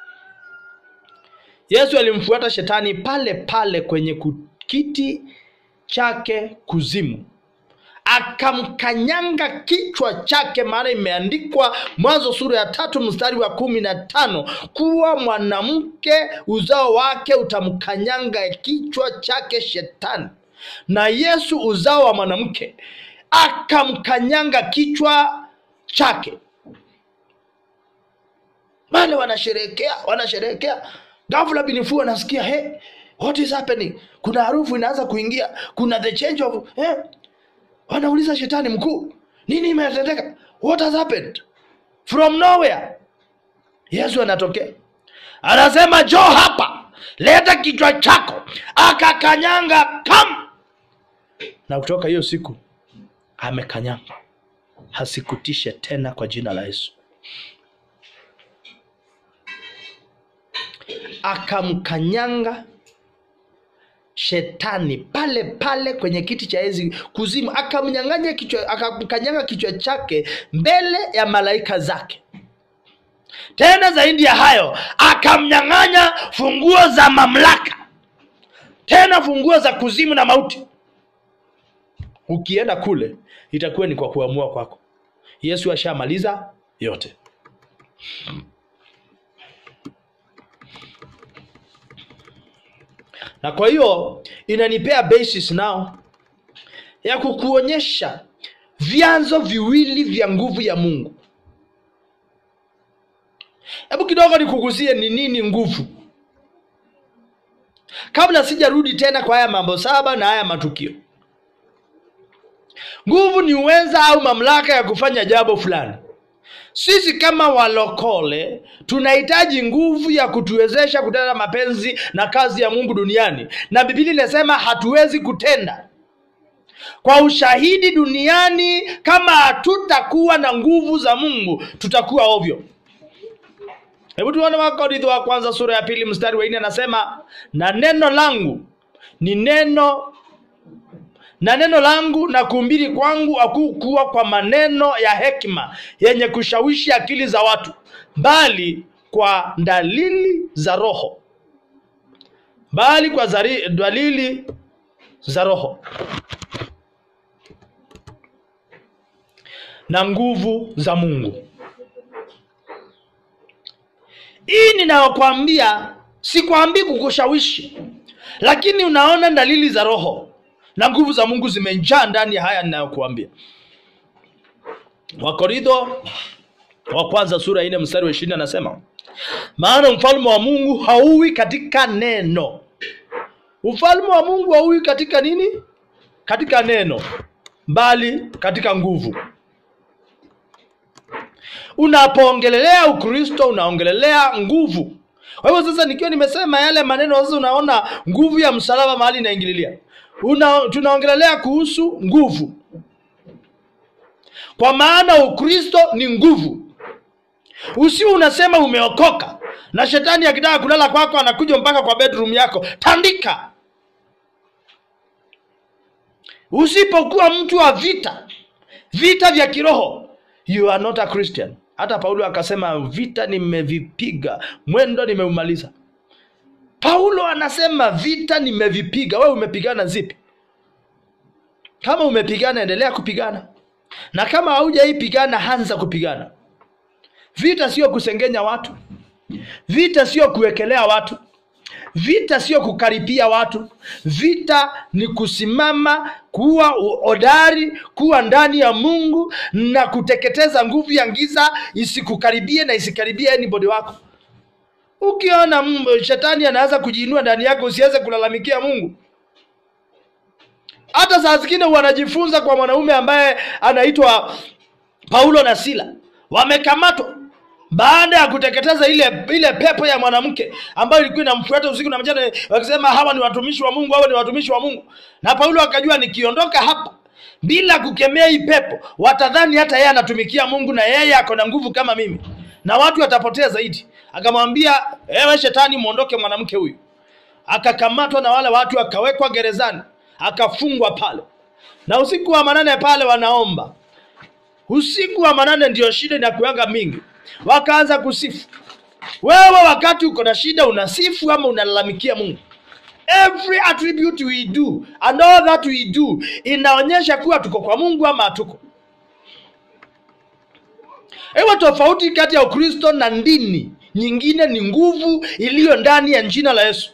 Yesu alimfuata shetani pale pale kwenye ku- kiti chake kuzimu, akamkanyanga kichwa chake, maana imeandikwa Mwanzo sura ya tatu mstari wa kumi na tano kuwa mwanamke uzao wake utamkanyanga kichwa chake Shetani, na Yesu uzao wa mwanamke akamkanyanga kichwa chake. Wale wanasherehekea wanasherehekea, ghafla binifu anasikia hey, what is happening? Kuna harufu inaanza kuingia, kuna the change of eh. Wanauliza shetani mkuu, nini imetendeka? What has happened? From nowhere Yesu anatokea anasema, njoo hapa, leta kichwa chako. Akakanyanga kam, na kutoka hiyo siku amekanyanga, hasikutishe tena kwa jina la Yesu. akamkanyanga shetani pale pale kwenye kiti cha enzi kuzimu, akamnyang'anya kichwa, akamkanyanga kichwa chake mbele ya malaika zake. Tena zaidi ya hayo, akamnyang'anya funguo za mamlaka, tena funguo za kuzimu na mauti. Ukienda kule itakuwa ni kwa kuamua kwako. Yesu ashamaliza yote. na kwa hiyo inanipea basis now ya kukuonyesha vyanzo viwili vya nguvu ya Mungu. Hebu kidogo nikugusie ni nini nguvu, kabla sijarudi tena kwa haya mambo saba na haya matukio. Nguvu ni uweza au mamlaka ya kufanya jambo fulani. Sisi kama walokole tunahitaji nguvu ya kutuwezesha kutenda mapenzi na kazi ya Mungu duniani, na Biblia inasema hatuwezi kutenda kwa ushahidi duniani. Kama hatutakuwa na nguvu za Mungu, tutakuwa ovyo. Hebu tuone Wakorintho wa kwanza sura ya pili mstari wa nne anasema, na neno langu ni neno na neno langu na kuhubiri kwangu hakukuwa kwa maneno ya hekima yenye kushawishi akili za watu, bali kwa dalili za roho bali kwa zari, dalili za roho na nguvu za mungu hii ninayokwambia sikwambii kukushawishi lakini unaona dalili za roho na nguvu za mungu zimejaa ndani ya haya ninayokuambia wakorintho wa kwanza sura ine mstari wa ishirini anasema maana mfalme wa mungu hauwi katika neno ufalme wa mungu hauwi katika nini katika neno bali katika nguvu unapoongelelea ukristo unaongelelea nguvu kwa hivyo sasa nikiwa nimesema yale maneno sasa unaona nguvu ya msalaba mahali inaingililia Una, tunaongelelea kuhusu nguvu kwa maana ukristo ni nguvu usio unasema umeokoka na shetani akitaka kulala kwako anakuja mpaka kwa bedroom yako tandika usipokuwa mtu wa vita vita vya kiroho you are not a christian hata paulo akasema vita nimevipiga mwendo nimeumaliza paulo anasema vita nimevipiga wewe umepigana zipi kama umepigana endelea kupigana na kama haujaipigana anza kupigana vita sio kusengenya watu vita sio kuwekelea watu vita sio kukaripia watu vita ni kusimama kuwa hodari kuwa ndani ya mungu na kuteketeza nguvu ya giza isikukaribie na isikaribie anybody wako ukiona mm, shetani anaanza kujiinua ndani yako usiweze kulalamikia mungu hata saa zingine wanajifunza kwa mwanaume ambaye anaitwa paulo na sila wamekamatwa baada ya kuteketeza ile ile pepo ya mwanamke ambayo ilikuwa inamfuata usiku na mchana wakisema hawa ni watumishi wa mungu hawa ni watumishi wa mungu na paulo akajua nikiondoka hapa bila kukemea hii pepo watadhani hata yeye anatumikia mungu na yeye ako na nguvu kama mimi na watu watapotea zaidi akamwambia ewe shetani mwondoke mwanamke huyu akakamatwa na wale watu akawekwa gerezani akafungwa pale na usiku wa manane pale wanaomba usiku wa manane ndio shida inakuanga mingi wakaanza kusifu wewe wakati uko na shida unasifu ama unalalamikia mungu every attribute we do and all that we do inaonyesha kuwa tuko kwa mungu ama hatuko ewe tofauti kati ya ukristo na dini nyingine ni nguvu iliyo ndani ya jina la yesu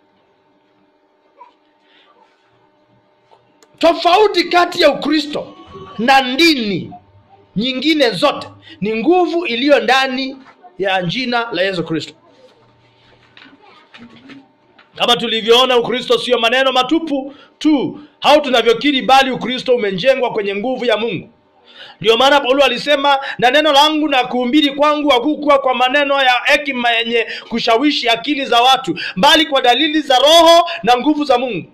tofauti kati ya ukristo na dini nyingine zote ni nguvu iliyo ndani ya jina la yesu kristo kama tulivyoona ukristo sio maneno matupu tu au tunavyokiri bali ukristo umejengwa kwenye nguvu ya mungu ndio maana paulo alisema na neno langu na kuumbiri kwangu hakukuwa kwa maneno ya hekima yenye kushawishi akili za watu bali kwa dalili za roho na nguvu za mungu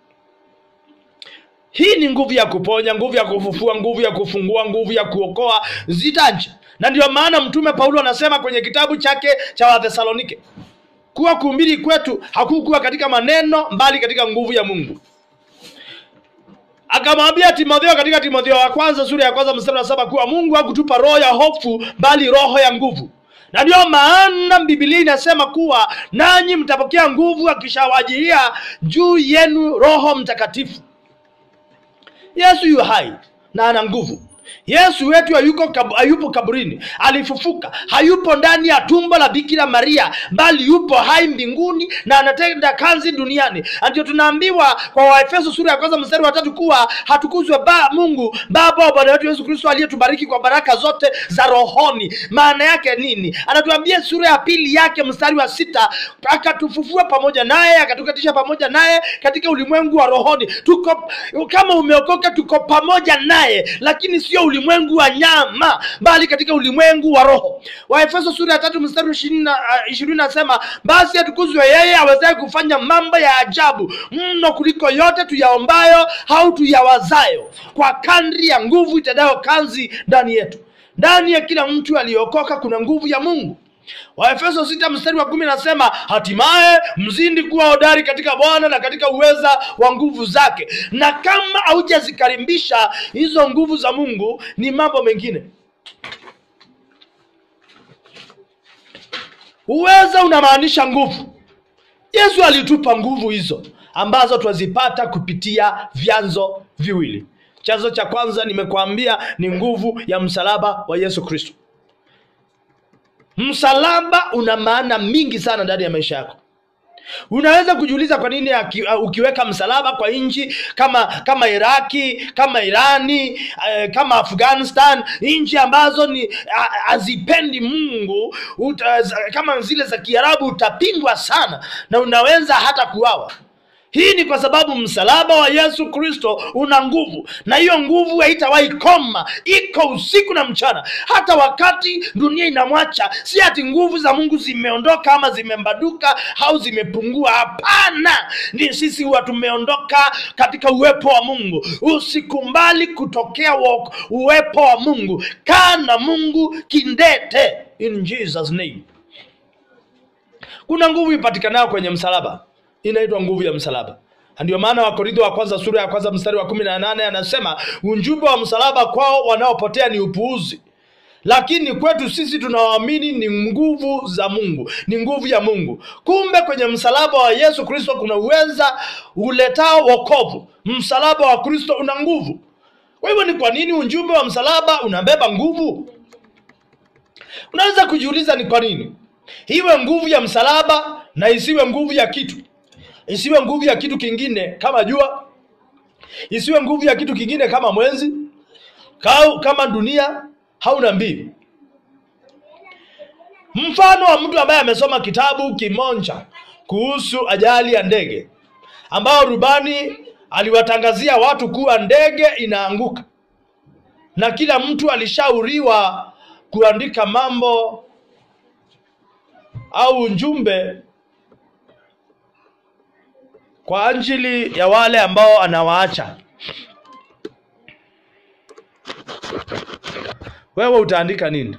hii ni nguvu ya kuponya nguvu ya kufufua nguvu ya kufungua nguvu ya kuokoa zitaja na ndio maana mtume paulo anasema kwenye kitabu chake cha wathesalonike kuwa kuumbiri kwetu hakukuwa katika maneno mbali katika nguvu ya mungu akamwambia timotheo katika timotheo wa kwanza sura ya kwanza mstari wa saba kuwa mungu hakutupa roho ya hofu bali roho ya nguvu na ndio maana bibilia inasema kuwa nanyi mtapokea nguvu akishawajilia juu yenu roho mtakatifu yesu yu hai na ana nguvu yesu wetu hayuko kab, hayupo kaburini alifufuka hayupo ndani ya tumbo la bikira maria bali yupo hai mbinguni na anatenda kazi duniani Na ndio tunaambiwa kwa waefeso sura ya kwanza mstari wa tatu kuwa hatukuzwe ba mungu baba wa bwana wetu yesu kristo aliyetubariki kwa baraka zote za rohoni maana yake nini anatuambia sura ya pili yake mstari wa sita akatufufua pamoja naye akatukatisha pamoja naye katika ulimwengu wa rohoni tuko kama umeokoka tuko pamoja naye lakini sio ulimwengu wa nyama bali katika ulimwengu wa roho waefeso sura ya tatu mstari ishirini na- ah, ishirini nasema basi atukuzwe yeye awezaye kufanya mambo ya ajabu mno kuliko yote tuyaombayo au tuyawazayo kwa kadri ya nguvu itendayo kazi ndani yetu ndani ya kila mtu aliyeokoka kuna nguvu ya mungu waefeso sita mstari wa kumi nasema hatimaye mzindi kuwa hodari katika bwana na katika uweza wa nguvu zake na kama haujazikarimbisha hizo nguvu za mungu ni mambo mengine uweza unamaanisha nguvu yesu alitupa nguvu hizo ambazo twazipata kupitia vyanzo viwili chanzo cha kwanza nimekuambia ni nguvu ya msalaba wa yesu kristo msalaba una maana mingi sana ndani ya maisha yako unaweza kujiuliza kwa nini aki- uh, ukiweka msalaba kwa nchi kama kama iraki kama irani eh, kama afghanistan nchi ambazo ni ha- hazipendi mungu uta, za- kama zile za kiarabu utapingwa sana na unaweza hata kuawa hii ni kwa sababu msalaba wa yesu kristo una nguvu na hiyo nguvu haitawahi koma iko usiku na mchana hata wakati dunia inamwacha si ati nguvu za mungu zimeondoka ama zimembaduka au zimepungua hapana ni sisi huwa tumeondoka katika uwepo wa mungu usikumbali kutokea wa- uwepo wa mungu kaa na mungu kindete in jesus name kuna nguvu ipatikanayo kwenye msalaba inaitwa nguvu ya msalaba Na ndio maana wakorintho wa kwanza sura ya kwanza mstari wa kumi na nane anasema ujumbe wa msalaba kwao wanaopotea ni upuuzi lakini kwetu sisi tunaoamini ni nguvu za mungu ni nguvu ya mungu kumbe kwenye msalaba wa yesu kristo kuna uweza uletao wokovu msalaba wa kristo una nguvu kwa hivyo ni kwa nini ujumbe wa msalaba unabeba nguvu unaweza kujiuliza ni kwa nini iwe nguvu ya msalaba na isiwe nguvu ya kitu isiwe nguvu ya kitu kingine kama jua isiwe nguvu ya kitu kingine kama mwenzi kau, kama dunia hauna mbii mfano wa mtu ambaye amesoma kitabu kimoja kuhusu ajali ya ndege ambao rubani aliwatangazia watu kuwa ndege inaanguka na kila mtu alishauriwa kuandika mambo au ujumbe kwa ajili ya wale ambao anawaacha wewe utaandika nini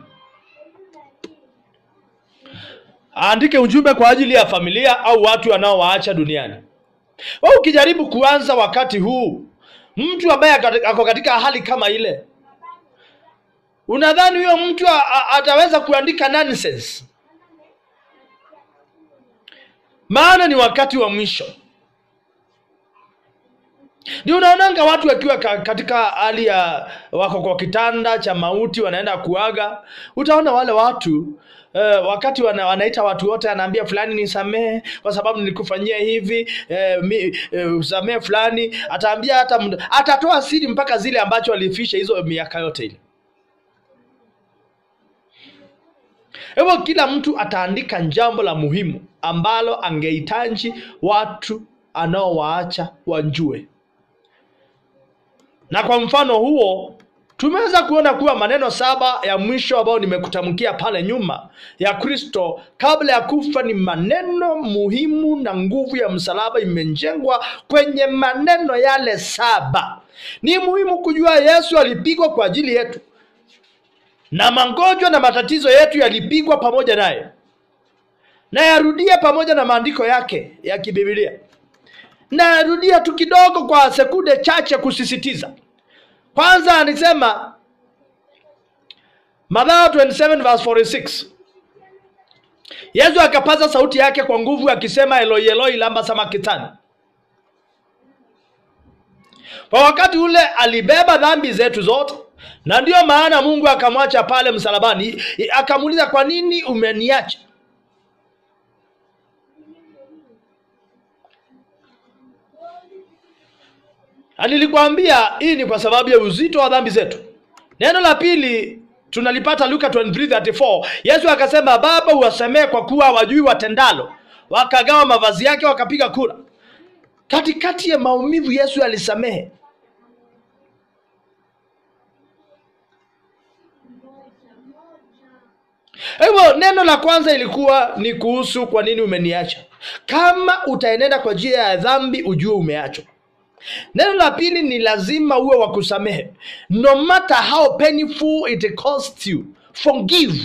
aandike ujumbe kwa ajili ya familia au watu wanaowaacha duniani wewe ukijaribu kuanza wakati huu mtu ambaye akati- ako katika hali kama ile unadhani huyo mtu a- a- ataweza kuandika nonsense maana ni wakati wa mwisho ndio unaonanga watu wakiwa ka- katika hali ya wako kwa kitanda cha mauti wanaenda kuaga utaona wale watu Uh, wakati wana, wanaita watu wote anaambia fulani nisamehe kwa sababu nilikufanyia hivi uh, mi, uh, usamehe fulani ataambia hata md- atatoa siri mpaka zile ambacho alifisha hizo miaka yote ile hivyo kila mtu ataandika jambo la muhimu ambalo angehitaji watu anaowaacha wajue na kwa mfano huo tumeweza kuona kuwa maneno saba ya mwisho ambayo nimekutamkia pale nyuma ya kristo kabla ya kufa ni maneno muhimu na nguvu ya msalaba imejengwa kwenye maneno yale saba ni muhimu kujua yesu alipigwa kwa ajili yetu na magonjwa na matatizo yetu yalipigwa pamoja naye na yarudia pamoja na maandiko yake ya kibibilia na yarudia tu kidogo kwa sekunde chache kusisitiza kwanza alisema Mathayo 27 verse 46 yesu akapaza sauti yake kwa nguvu akisema eloi eloi lamba samakitani kwa wakati ule alibeba dhambi zetu zote na ndiyo maana mungu akamwacha pale msalabani I- akamuuliza kwa nini umeniacha Na nilikwambia hii ni kwa sababu ya uzito wa dhambi zetu neno la pili tunalipata luka 23:34 yesu akasema baba uwasemee kwa kuwa wajui watendalo wakagawa mavazi yake wakapiga kura katikati ya maumivu yesu alisamehe hivyo neno la kwanza ilikuwa ni kuhusu kwa nini umeniacha kama utaenenda kwa njia ya dhambi ujue umeachwa neno la pili ni lazima uwe wa kusamehe no matter how painful it costs you forgive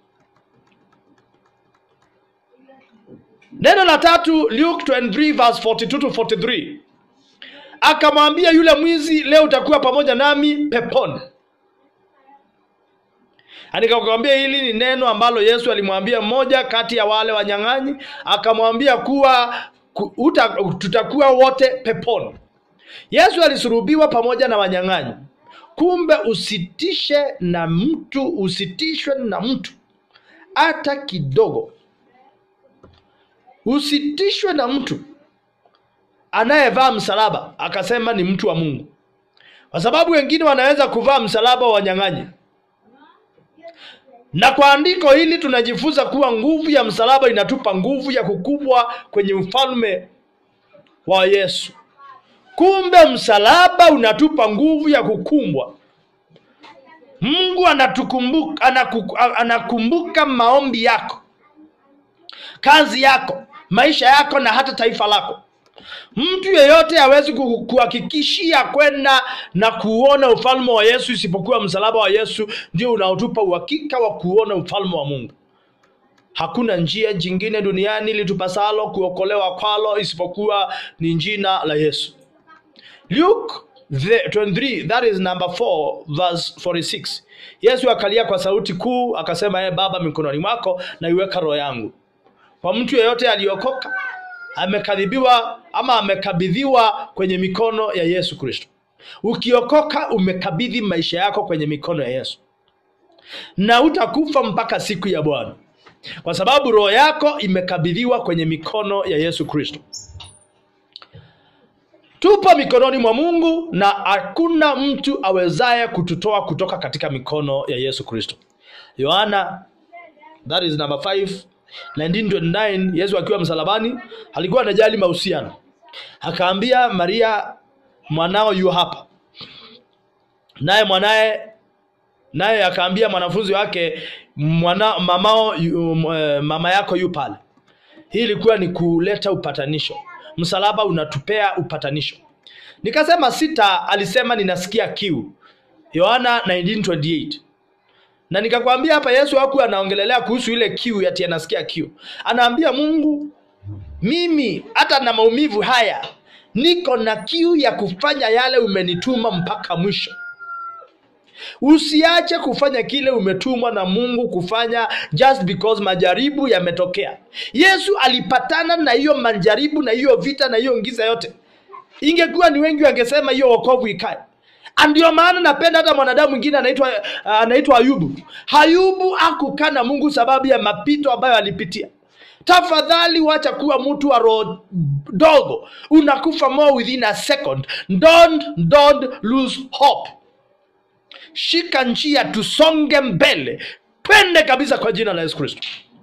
neno la tatu luke 23 verse 42 to 43 akamwambia yule mwizi leo utakuwa pamoja nami peponi Na nikakwambia hili ni neno ambalo Yesu alimwambia mmoja kati ya wale wanyang'anyi, akamwambia kuwa ku, uta, tutakuwa wote peponi. Yesu alisulubiwa pamoja na wanyang'anyi. Kumbe usitishe na mtu, usitishwe na mtu hata kidogo, usitishwe na mtu anayevaa msalaba akasema ni mtu wa Mungu, kwa sababu wengine wanaweza kuvaa msalaba wa wanyang'anyi. Na kwa andiko hili tunajifunza kuwa nguvu ya msalaba inatupa nguvu ya kukubwa kwenye ufalme wa Yesu. Kumbe msalaba unatupa nguvu ya kukumbwa. Mungu anatukumbuka, anaku, anakumbuka maombi yako, kazi yako, maisha yako na hata taifa lako. Mtu yeyote hawezi ku- kuhakikishia kwenda na kuona ufalme wa Yesu isipokuwa msalaba wa Yesu ndio unaotupa uhakika wa kuona ufalme wa Mungu. Hakuna njia jingine duniani litupasalo kuokolewa kwalo isipokuwa ni jina la Yesu. Luke the 23 that is number 4 verse 46. Yesu akalia kwa sauti kuu akasema, ee Baba, mikononi mwako naiweka roho yangu. Kwa mtu yeyote aliyokoka amekabidhiwa ama amekabidhiwa kwenye mikono ya Yesu Kristo. Ukiokoka umekabidhi maisha yako kwenye mikono ya Yesu, na utakufa mpaka siku ya Bwana, kwa sababu roho yako imekabidhiwa kwenye mikono ya Yesu Kristo. Tupo mikononi mwa Mungu na hakuna mtu awezaye kututoa kutoka katika mikono ya Yesu Kristo. Yohana that is number 5 1929 Yesu akiwa msalabani alikuwa anajali mahusiano. Akaambia Maria mwanao yu hapa. Naye mwanaye naye akaambia mwanafunzi wake mwana, mamao yu, eh, mama yako yu pale. Hii ilikuwa ni kuleta upatanisho. Msalaba unatupea upatanisho. Nikasema sita, alisema ninasikia kiu. Yohana 1928 na nikakwambia hapa Yesu hakuwa anaongelelea kuhusu ile kiu ati anasikia kiu. Anaambia Mungu, mimi hata na maumivu haya niko na kiu ya kufanya yale umenituma mpaka mwisho. Usiache kufanya kile umetumwa na Mungu kufanya just because majaribu yametokea. Yesu alipatana na hiyo majaribu na hiyo vita na hiyo ngiza yote. Ingekuwa ni wengi wangesema hiyo wokovu ikae. Na Ndio maana napenda hata mwanadamu mwingine anaitwa anaitwa Ayubu. Ayubu hakukaa na Mungu sababu ya mapito ambayo alipitia. Tafadhali wacha kuwa mtu wa roho dogo, unakufa more within a second. Don't, don't lose hope. Shika njia, tusonge mbele, twende kabisa kwa jina la Yesu Kristo.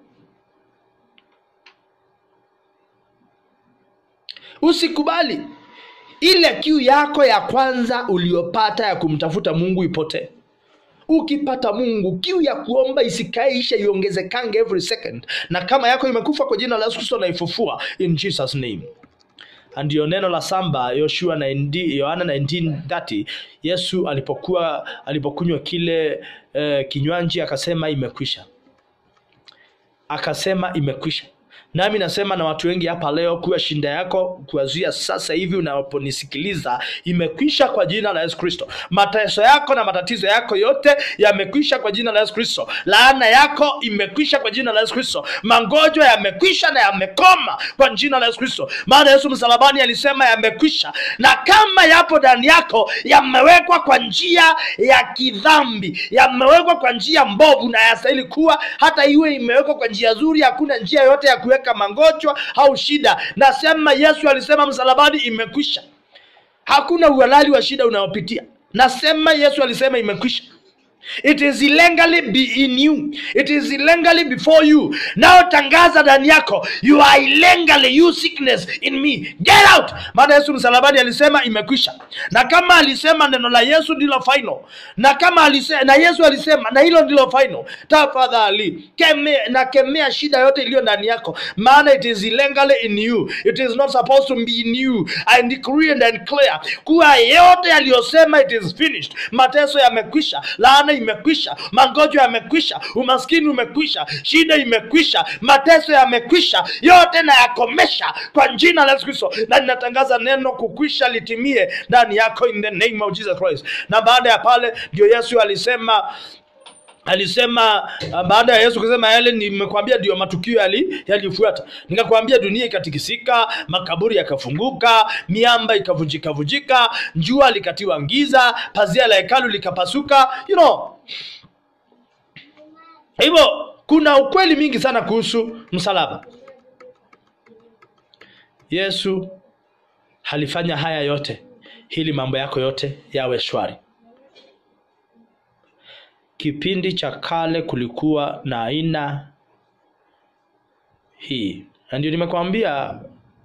Usikubali ile kiu yako ya kwanza uliyopata ya kumtafuta Mungu ipotee. Ukipata Mungu, kiu ya kuomba isikae isha, iongezekange every second, na kama yako imekufa kwa jina la Yesu Kristo naifufua in Jesus name. Ndiyo neno la samba Yoshua 19 Yohana 19:30 Yesu alipokuwa alipokunywa kile eh, kinywaji akasema imekwisha, akasema imekwisha. Nami nasema na watu wengi hapa leo kuwa shinda yako kuanzia sasa hivi unaponisikiliza imekwisha kwa jina la Yesu Kristo. Mateso yako na matatizo yako yote yamekwisha kwa jina la Yesu Kristo. Laana yako imekwisha kwa jina la Yesu Kristo. Magonjwa yamekwisha na yamekoma kwa jina la Yesu Kristo. Maana Yesu msalabani alisema yamekwisha, na kama yapo ndani yako yamewekwa kwa njia ya kidhambi, yamewekwa kwa njia mbovu na yastahili kuwa, hata iwe imewekwa kwa njia nzuri, hakuna njia yote ya kuweka magonjwa au shida. Nasema Yesu alisema msalabani imekwisha. Hakuna uhalali wa shida unayopitia. Nasema Yesu alisema imekwisha. It is illegally be in you. It is illegally before you. Now tangaza ndani yako, you are illegally you sickness in me. Get out. Maana Yesu msalabani alisema imekwisha. Na kama alisema neno la Yesu ndilo final. Na kama alisema na Yesu alisema na hilo ndilo final. Tafadhali keme na kemea shida yote iliyo ndani yako. Maana it is illegally in you. It is not supposed to be in you. I decree and declare kuwa yote yaliyosema it is finished. Mateso yamekwisha. Laana imekwisha, magonjwa yamekwisha, umaskini umekwisha, shida imekwisha, mateso yamekwisha, yote na yakomesha kwa jina la Yesu Kristo, na ninatangaza neno kukwisha litimie ndani yako in the name of Jesus Christ. Na baada ya pale ndio Yesu alisema alisema uh, baada ya Yesu kusema yale nimekwambia ndio matukio yali yalifuata. Nikakwambia dunia ikatikisika, makaburi yakafunguka, miamba ikavunjika vunjika, jua likatiwa giza, pazia la hekalu likapasuka, you know. Hivyo kuna ukweli mingi sana kuhusu msalaba. Yesu alifanya haya yote ili mambo yako yote yawe shwari. Kipindi cha kale kulikuwa na aina hii, na ndio nimekwambia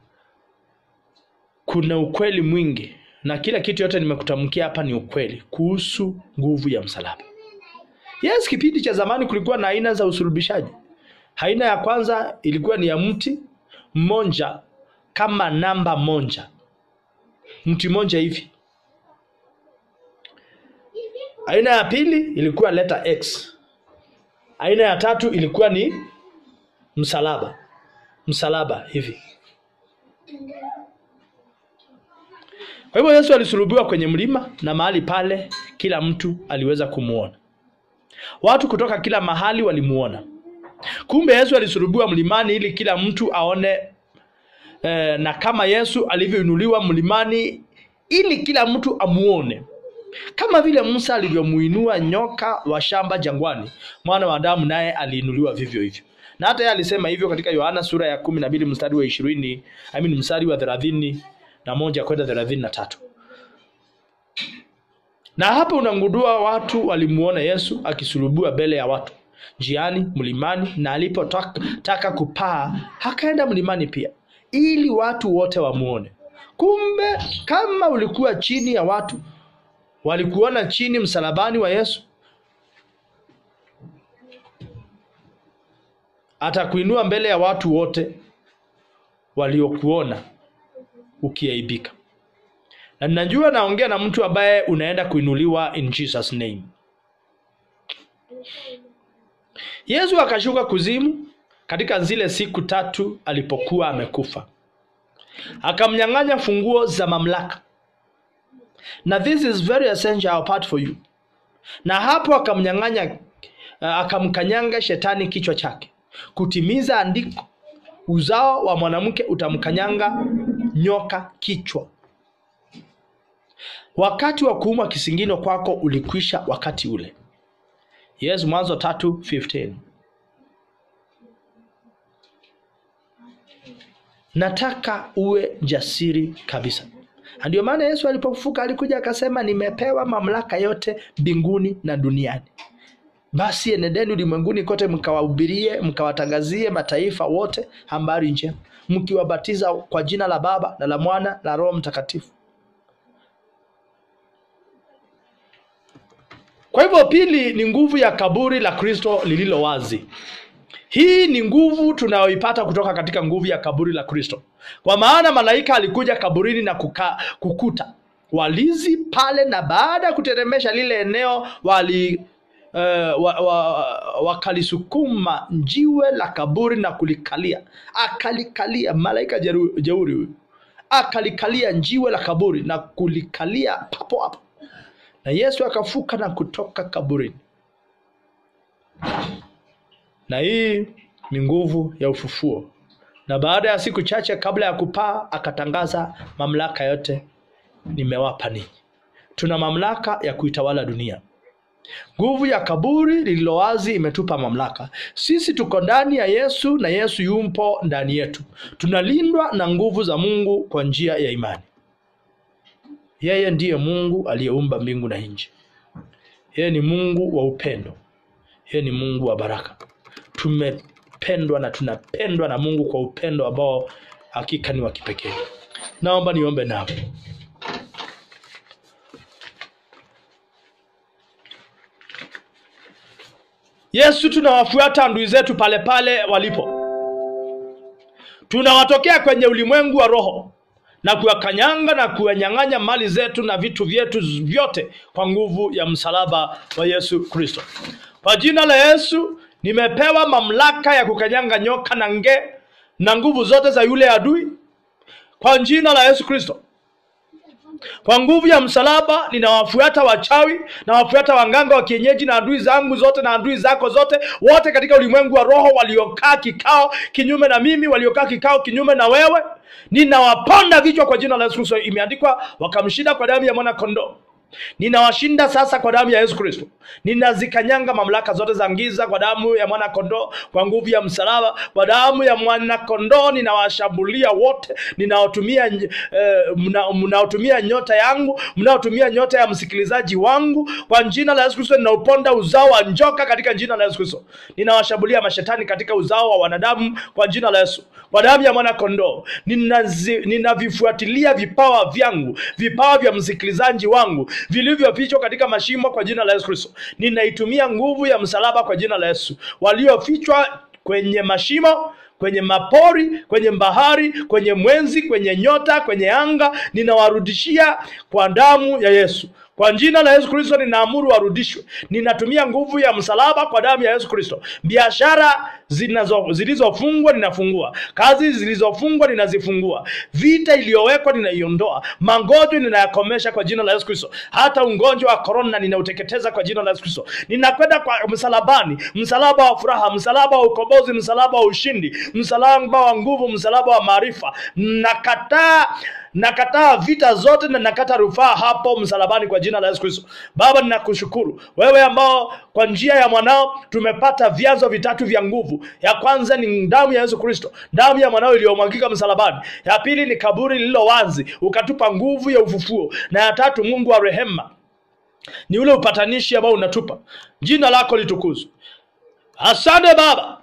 kuna ukweli mwingi, na kila kitu yote nimekutamkia hapa ni ukweli kuhusu nguvu ya msalaba. Yes, kipindi cha zamani kulikuwa na aina za usulubishaji. Aina ya kwanza ilikuwa ni ya mti mmoja kama namba moja, mti mmoja hivi. Aina ya pili ilikuwa leta X. Aina ya tatu ilikuwa ni msalaba, msalaba hivi. Kwa hivyo Yesu alisulubiwa kwenye mlima, na mahali pale kila mtu aliweza kumuona. Watu kutoka kila mahali walimuona. Kumbe Yesu alisulubiwa mlimani ili kila mtu aone eh, na kama Yesu alivyoinuliwa mlimani ili kila mtu amuone, kama vile Musa alivyomuinua nyoka wa shamba jangwani, mwana wa Adamu naye aliinuliwa vivyo hivyo. Na hata yeye alisema hivyo katika Yohana sura ya kumi na mbili mstari wa ishirini I mean mstari wa thelathini na moja kwenda thelathini na tatu na hapa unangundua watu walimuona Yesu akisulubiwa mbele ya watu njiani, mlimani, na alipotaka kupaa akaenda mlimani pia, ili watu wote wamuone. Kumbe kama ulikuwa chini ya watu walikuona chini msalabani wa Yesu, atakuinua mbele ya watu wote waliokuona ukiaibika na ninajua naongea na mtu ambaye unaenda kuinuliwa in Jesus name. Yesu akashuka kuzimu katika zile siku tatu alipokuwa amekufa, akamnyang'anya funguo za mamlaka, na this is very essential part for you. Na hapo akamnyang'anya, uh, akamkanyanga shetani kichwa chake, kutimiza andiko, uzao wa mwanamke utamkanyanga nyoka kichwa. Wakati wa kuumwa kisingino kwako ulikwisha wakati ule. Yes, Mwanzo tatu 15. Nataka uwe jasiri kabisa. Na ndio maana Yesu alipofufuka alikuja akasema, nimepewa mamlaka yote mbinguni na duniani. Basi enendeni ulimwenguni kote, mkawahubirie, mkawatangazie mataifa wote habari njema, mkiwabatiza kwa jina la Baba na la Mwana na Roho Mtakatifu. Kwa hivyo pili ni nguvu ya kaburi la Kristo lililo wazi. Hii ni nguvu tunayoipata kutoka katika nguvu ya kaburi la Kristo, kwa maana malaika alikuja kaburini na kuka, kukuta walizi pale, na baada ya kuteremesha lile eneo wali uh, wa, wa, wakalisukuma jiwe la kaburi na kulikalia, akalikalia malaika jeru- jeuri huyu akalikalia jiwe la kaburi na kulikalia papo hapo na Yesu akafuka na kutoka kaburini. Na hii ni nguvu ya ufufuo. Na baada ya siku chache kabla ya kupaa, akatangaza mamlaka yote nimewapa ninyi. Tuna mamlaka ya kuitawala dunia. Nguvu ya kaburi lililo wazi imetupa mamlaka. Sisi tuko ndani ya Yesu na Yesu yumpo ndani yetu. Tunalindwa na nguvu za Mungu kwa njia ya imani. Yeye ndiye Mungu aliyeumba mbingu na nchi. Yeye ni Mungu wa upendo. Yeye ni Mungu wa baraka. Tumependwa na tunapendwa na Mungu kwa upendo ambao hakika ni wa kipekee. Naomba niombe nawe. Yesu, tunawafuata adui zetu pale pale walipo, tunawatokea kwenye ulimwengu wa roho na kuwakanyanga na kuwanyang'anya mali zetu na vitu vyetu vyote kwa nguvu ya msalaba wa Yesu Kristo. Kwa jina la Yesu nimepewa mamlaka ya kukanyanga nyoka na nge na nguvu zote za yule adui kwa jina la Yesu Kristo. kwa nguvu ya msalaba ninawafuata wachawi nawafuata wanganga wa kienyeji na adui zangu zote na adui zako zote wote katika ulimwengu wa roho waliokaa kikao kinyume na mimi waliokaa kikao kinyume na wewe ninawaponda vichwa kwa jina la yesu kristo imeandikwa wakamshinda kwa damu ya mwana kondoo ninawashinda sasa kwa damu ya yesu kristo ninazikanyanga mamlaka zote za giza kwa damu ya mwana kondoo kwa nguvu ya msalaba kwa damu ya mwana kondoo ninawashambulia wote ninaotumia eh, mna- mnaotumia nyota yangu mnaotumia nyota ya msikilizaji wangu kwa jina la yesu kristo ninauponda uzao wa njoka katika jina la yesu kristo ninawashambulia mashetani katika uzao wa wanadamu kwa jina la yesu kwa damu ya mwana kondoo ninazi- ninavifuatilia vipawa vyangu vipawa vya msikilizaji wangu vilivyofichwa katika mashimo kwa jina la yesu kristo ninaitumia nguvu ya msalaba kwa jina la yesu waliofichwa kwenye mashimo kwenye mapori kwenye bahari kwenye mwenzi kwenye nyota kwenye anga ninawarudishia kwa damu ya yesu kwa jina la yesu kristo ninaamuru warudishwe ninatumia nguvu ya msalaba kwa damu ya yesu kristo biashara zinazo- zilizofungwa ninafungua kazi zilizofungwa ninazifungua vita iliyowekwa ninaiondoa magonjwa ninayakomesha kwa jina la yesu kristo hata ugonjwa wa korona ninauteketeza kwa jina la yesu kristo ninakwenda kwa msalabani msalaba wa furaha msalaba wa ukombozi msalaba wa ushindi msalaba wa nguvu msalaba wa maarifa nakataa nakataa vita zote na nakata rufaa hapo msalabani kwa jina la yesu kristo baba ninakushukuru wewe ambao kwa njia ya mwanao tumepata vyanzo vitatu vya nguvu ya kwanza ni damu ya yesu kristo damu ya mwanao iliyomwagika msalabani ya pili ni kaburi lililo wazi ukatupa nguvu ya ufufuo na ya tatu mungu wa rehema ni ule upatanishi ambao unatupa jina lako litukuzwe asante baba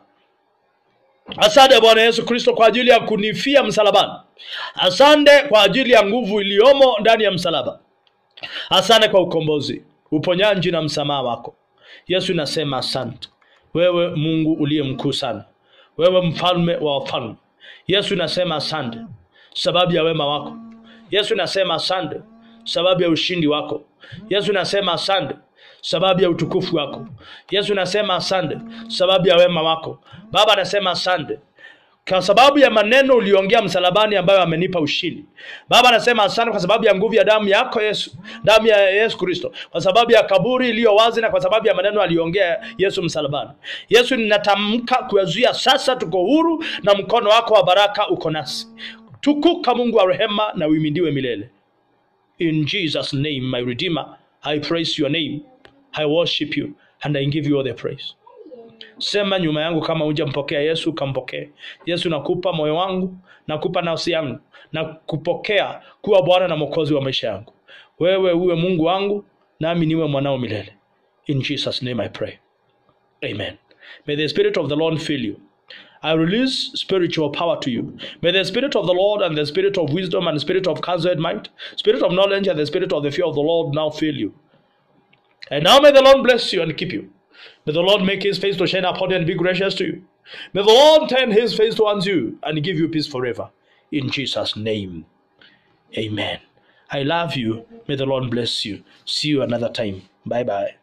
Asante Bwana Yesu Kristo kwa ajili ya kunifia msalabani. Asante kwa ajili ya nguvu iliyomo ndani ya msalaba. Asante kwa ukombozi, uponyaji na msamaha wako. Yesu nasema asante. Wewe Mungu uliye mkuu sana, wewe mfalme wa wafalme. Yesu nasema asante sababu ya wema wako. Yesu nasema asante sababu ya ushindi wako. Yesu nasema asante sababu ya utukufu wako. Yesu nasema asante sababu ya wema wako. Baba nasema asante kwa sababu ya maneno uliongea msalabani ambayo amenipa ushindi. Baba nasema asante kwa sababu ya nguvu ya damu yako Yesu, damu ya Yesu Kristo, kwa sababu ya kaburi iliyo wazi na kwa sababu ya maneno aliongea Yesu msalabani. Yesu, ninatamka kuyazuia sasa, tuko huru na mkono wako wa baraka uko nasi. Tukuka Mungu wa rehema na uimidiwe milele. In Jesus name my redeemer, I praise your name. I worship you and I give you all the praise. Sema nyuma yangu kama hujampokea Yesu, kampokee Yesu. Nakupa moyo wangu, nakupa nafsi yangu, na kupokea kuwa Bwana na Mwokozi wa maisha yangu. Wewe uwe Mungu wangu, nami niwe mwanao milele. In Jesus name I pray. Amen. May the Spirit of the Lord fill you. I release spiritual power to you. May the Spirit of the Lord and the Spirit of wisdom and the Spirit of counsel and might, Spirit of knowledge and the Spirit of the fear of the Lord now fill you. And now may the Lord bless you and keep you. May the Lord make his face to shine upon you and be gracious to you. May the Lord turn his face towards you and give you peace forever. In Jesus' name. Amen. I love you. May the Lord bless you. See you another time. Bye bye.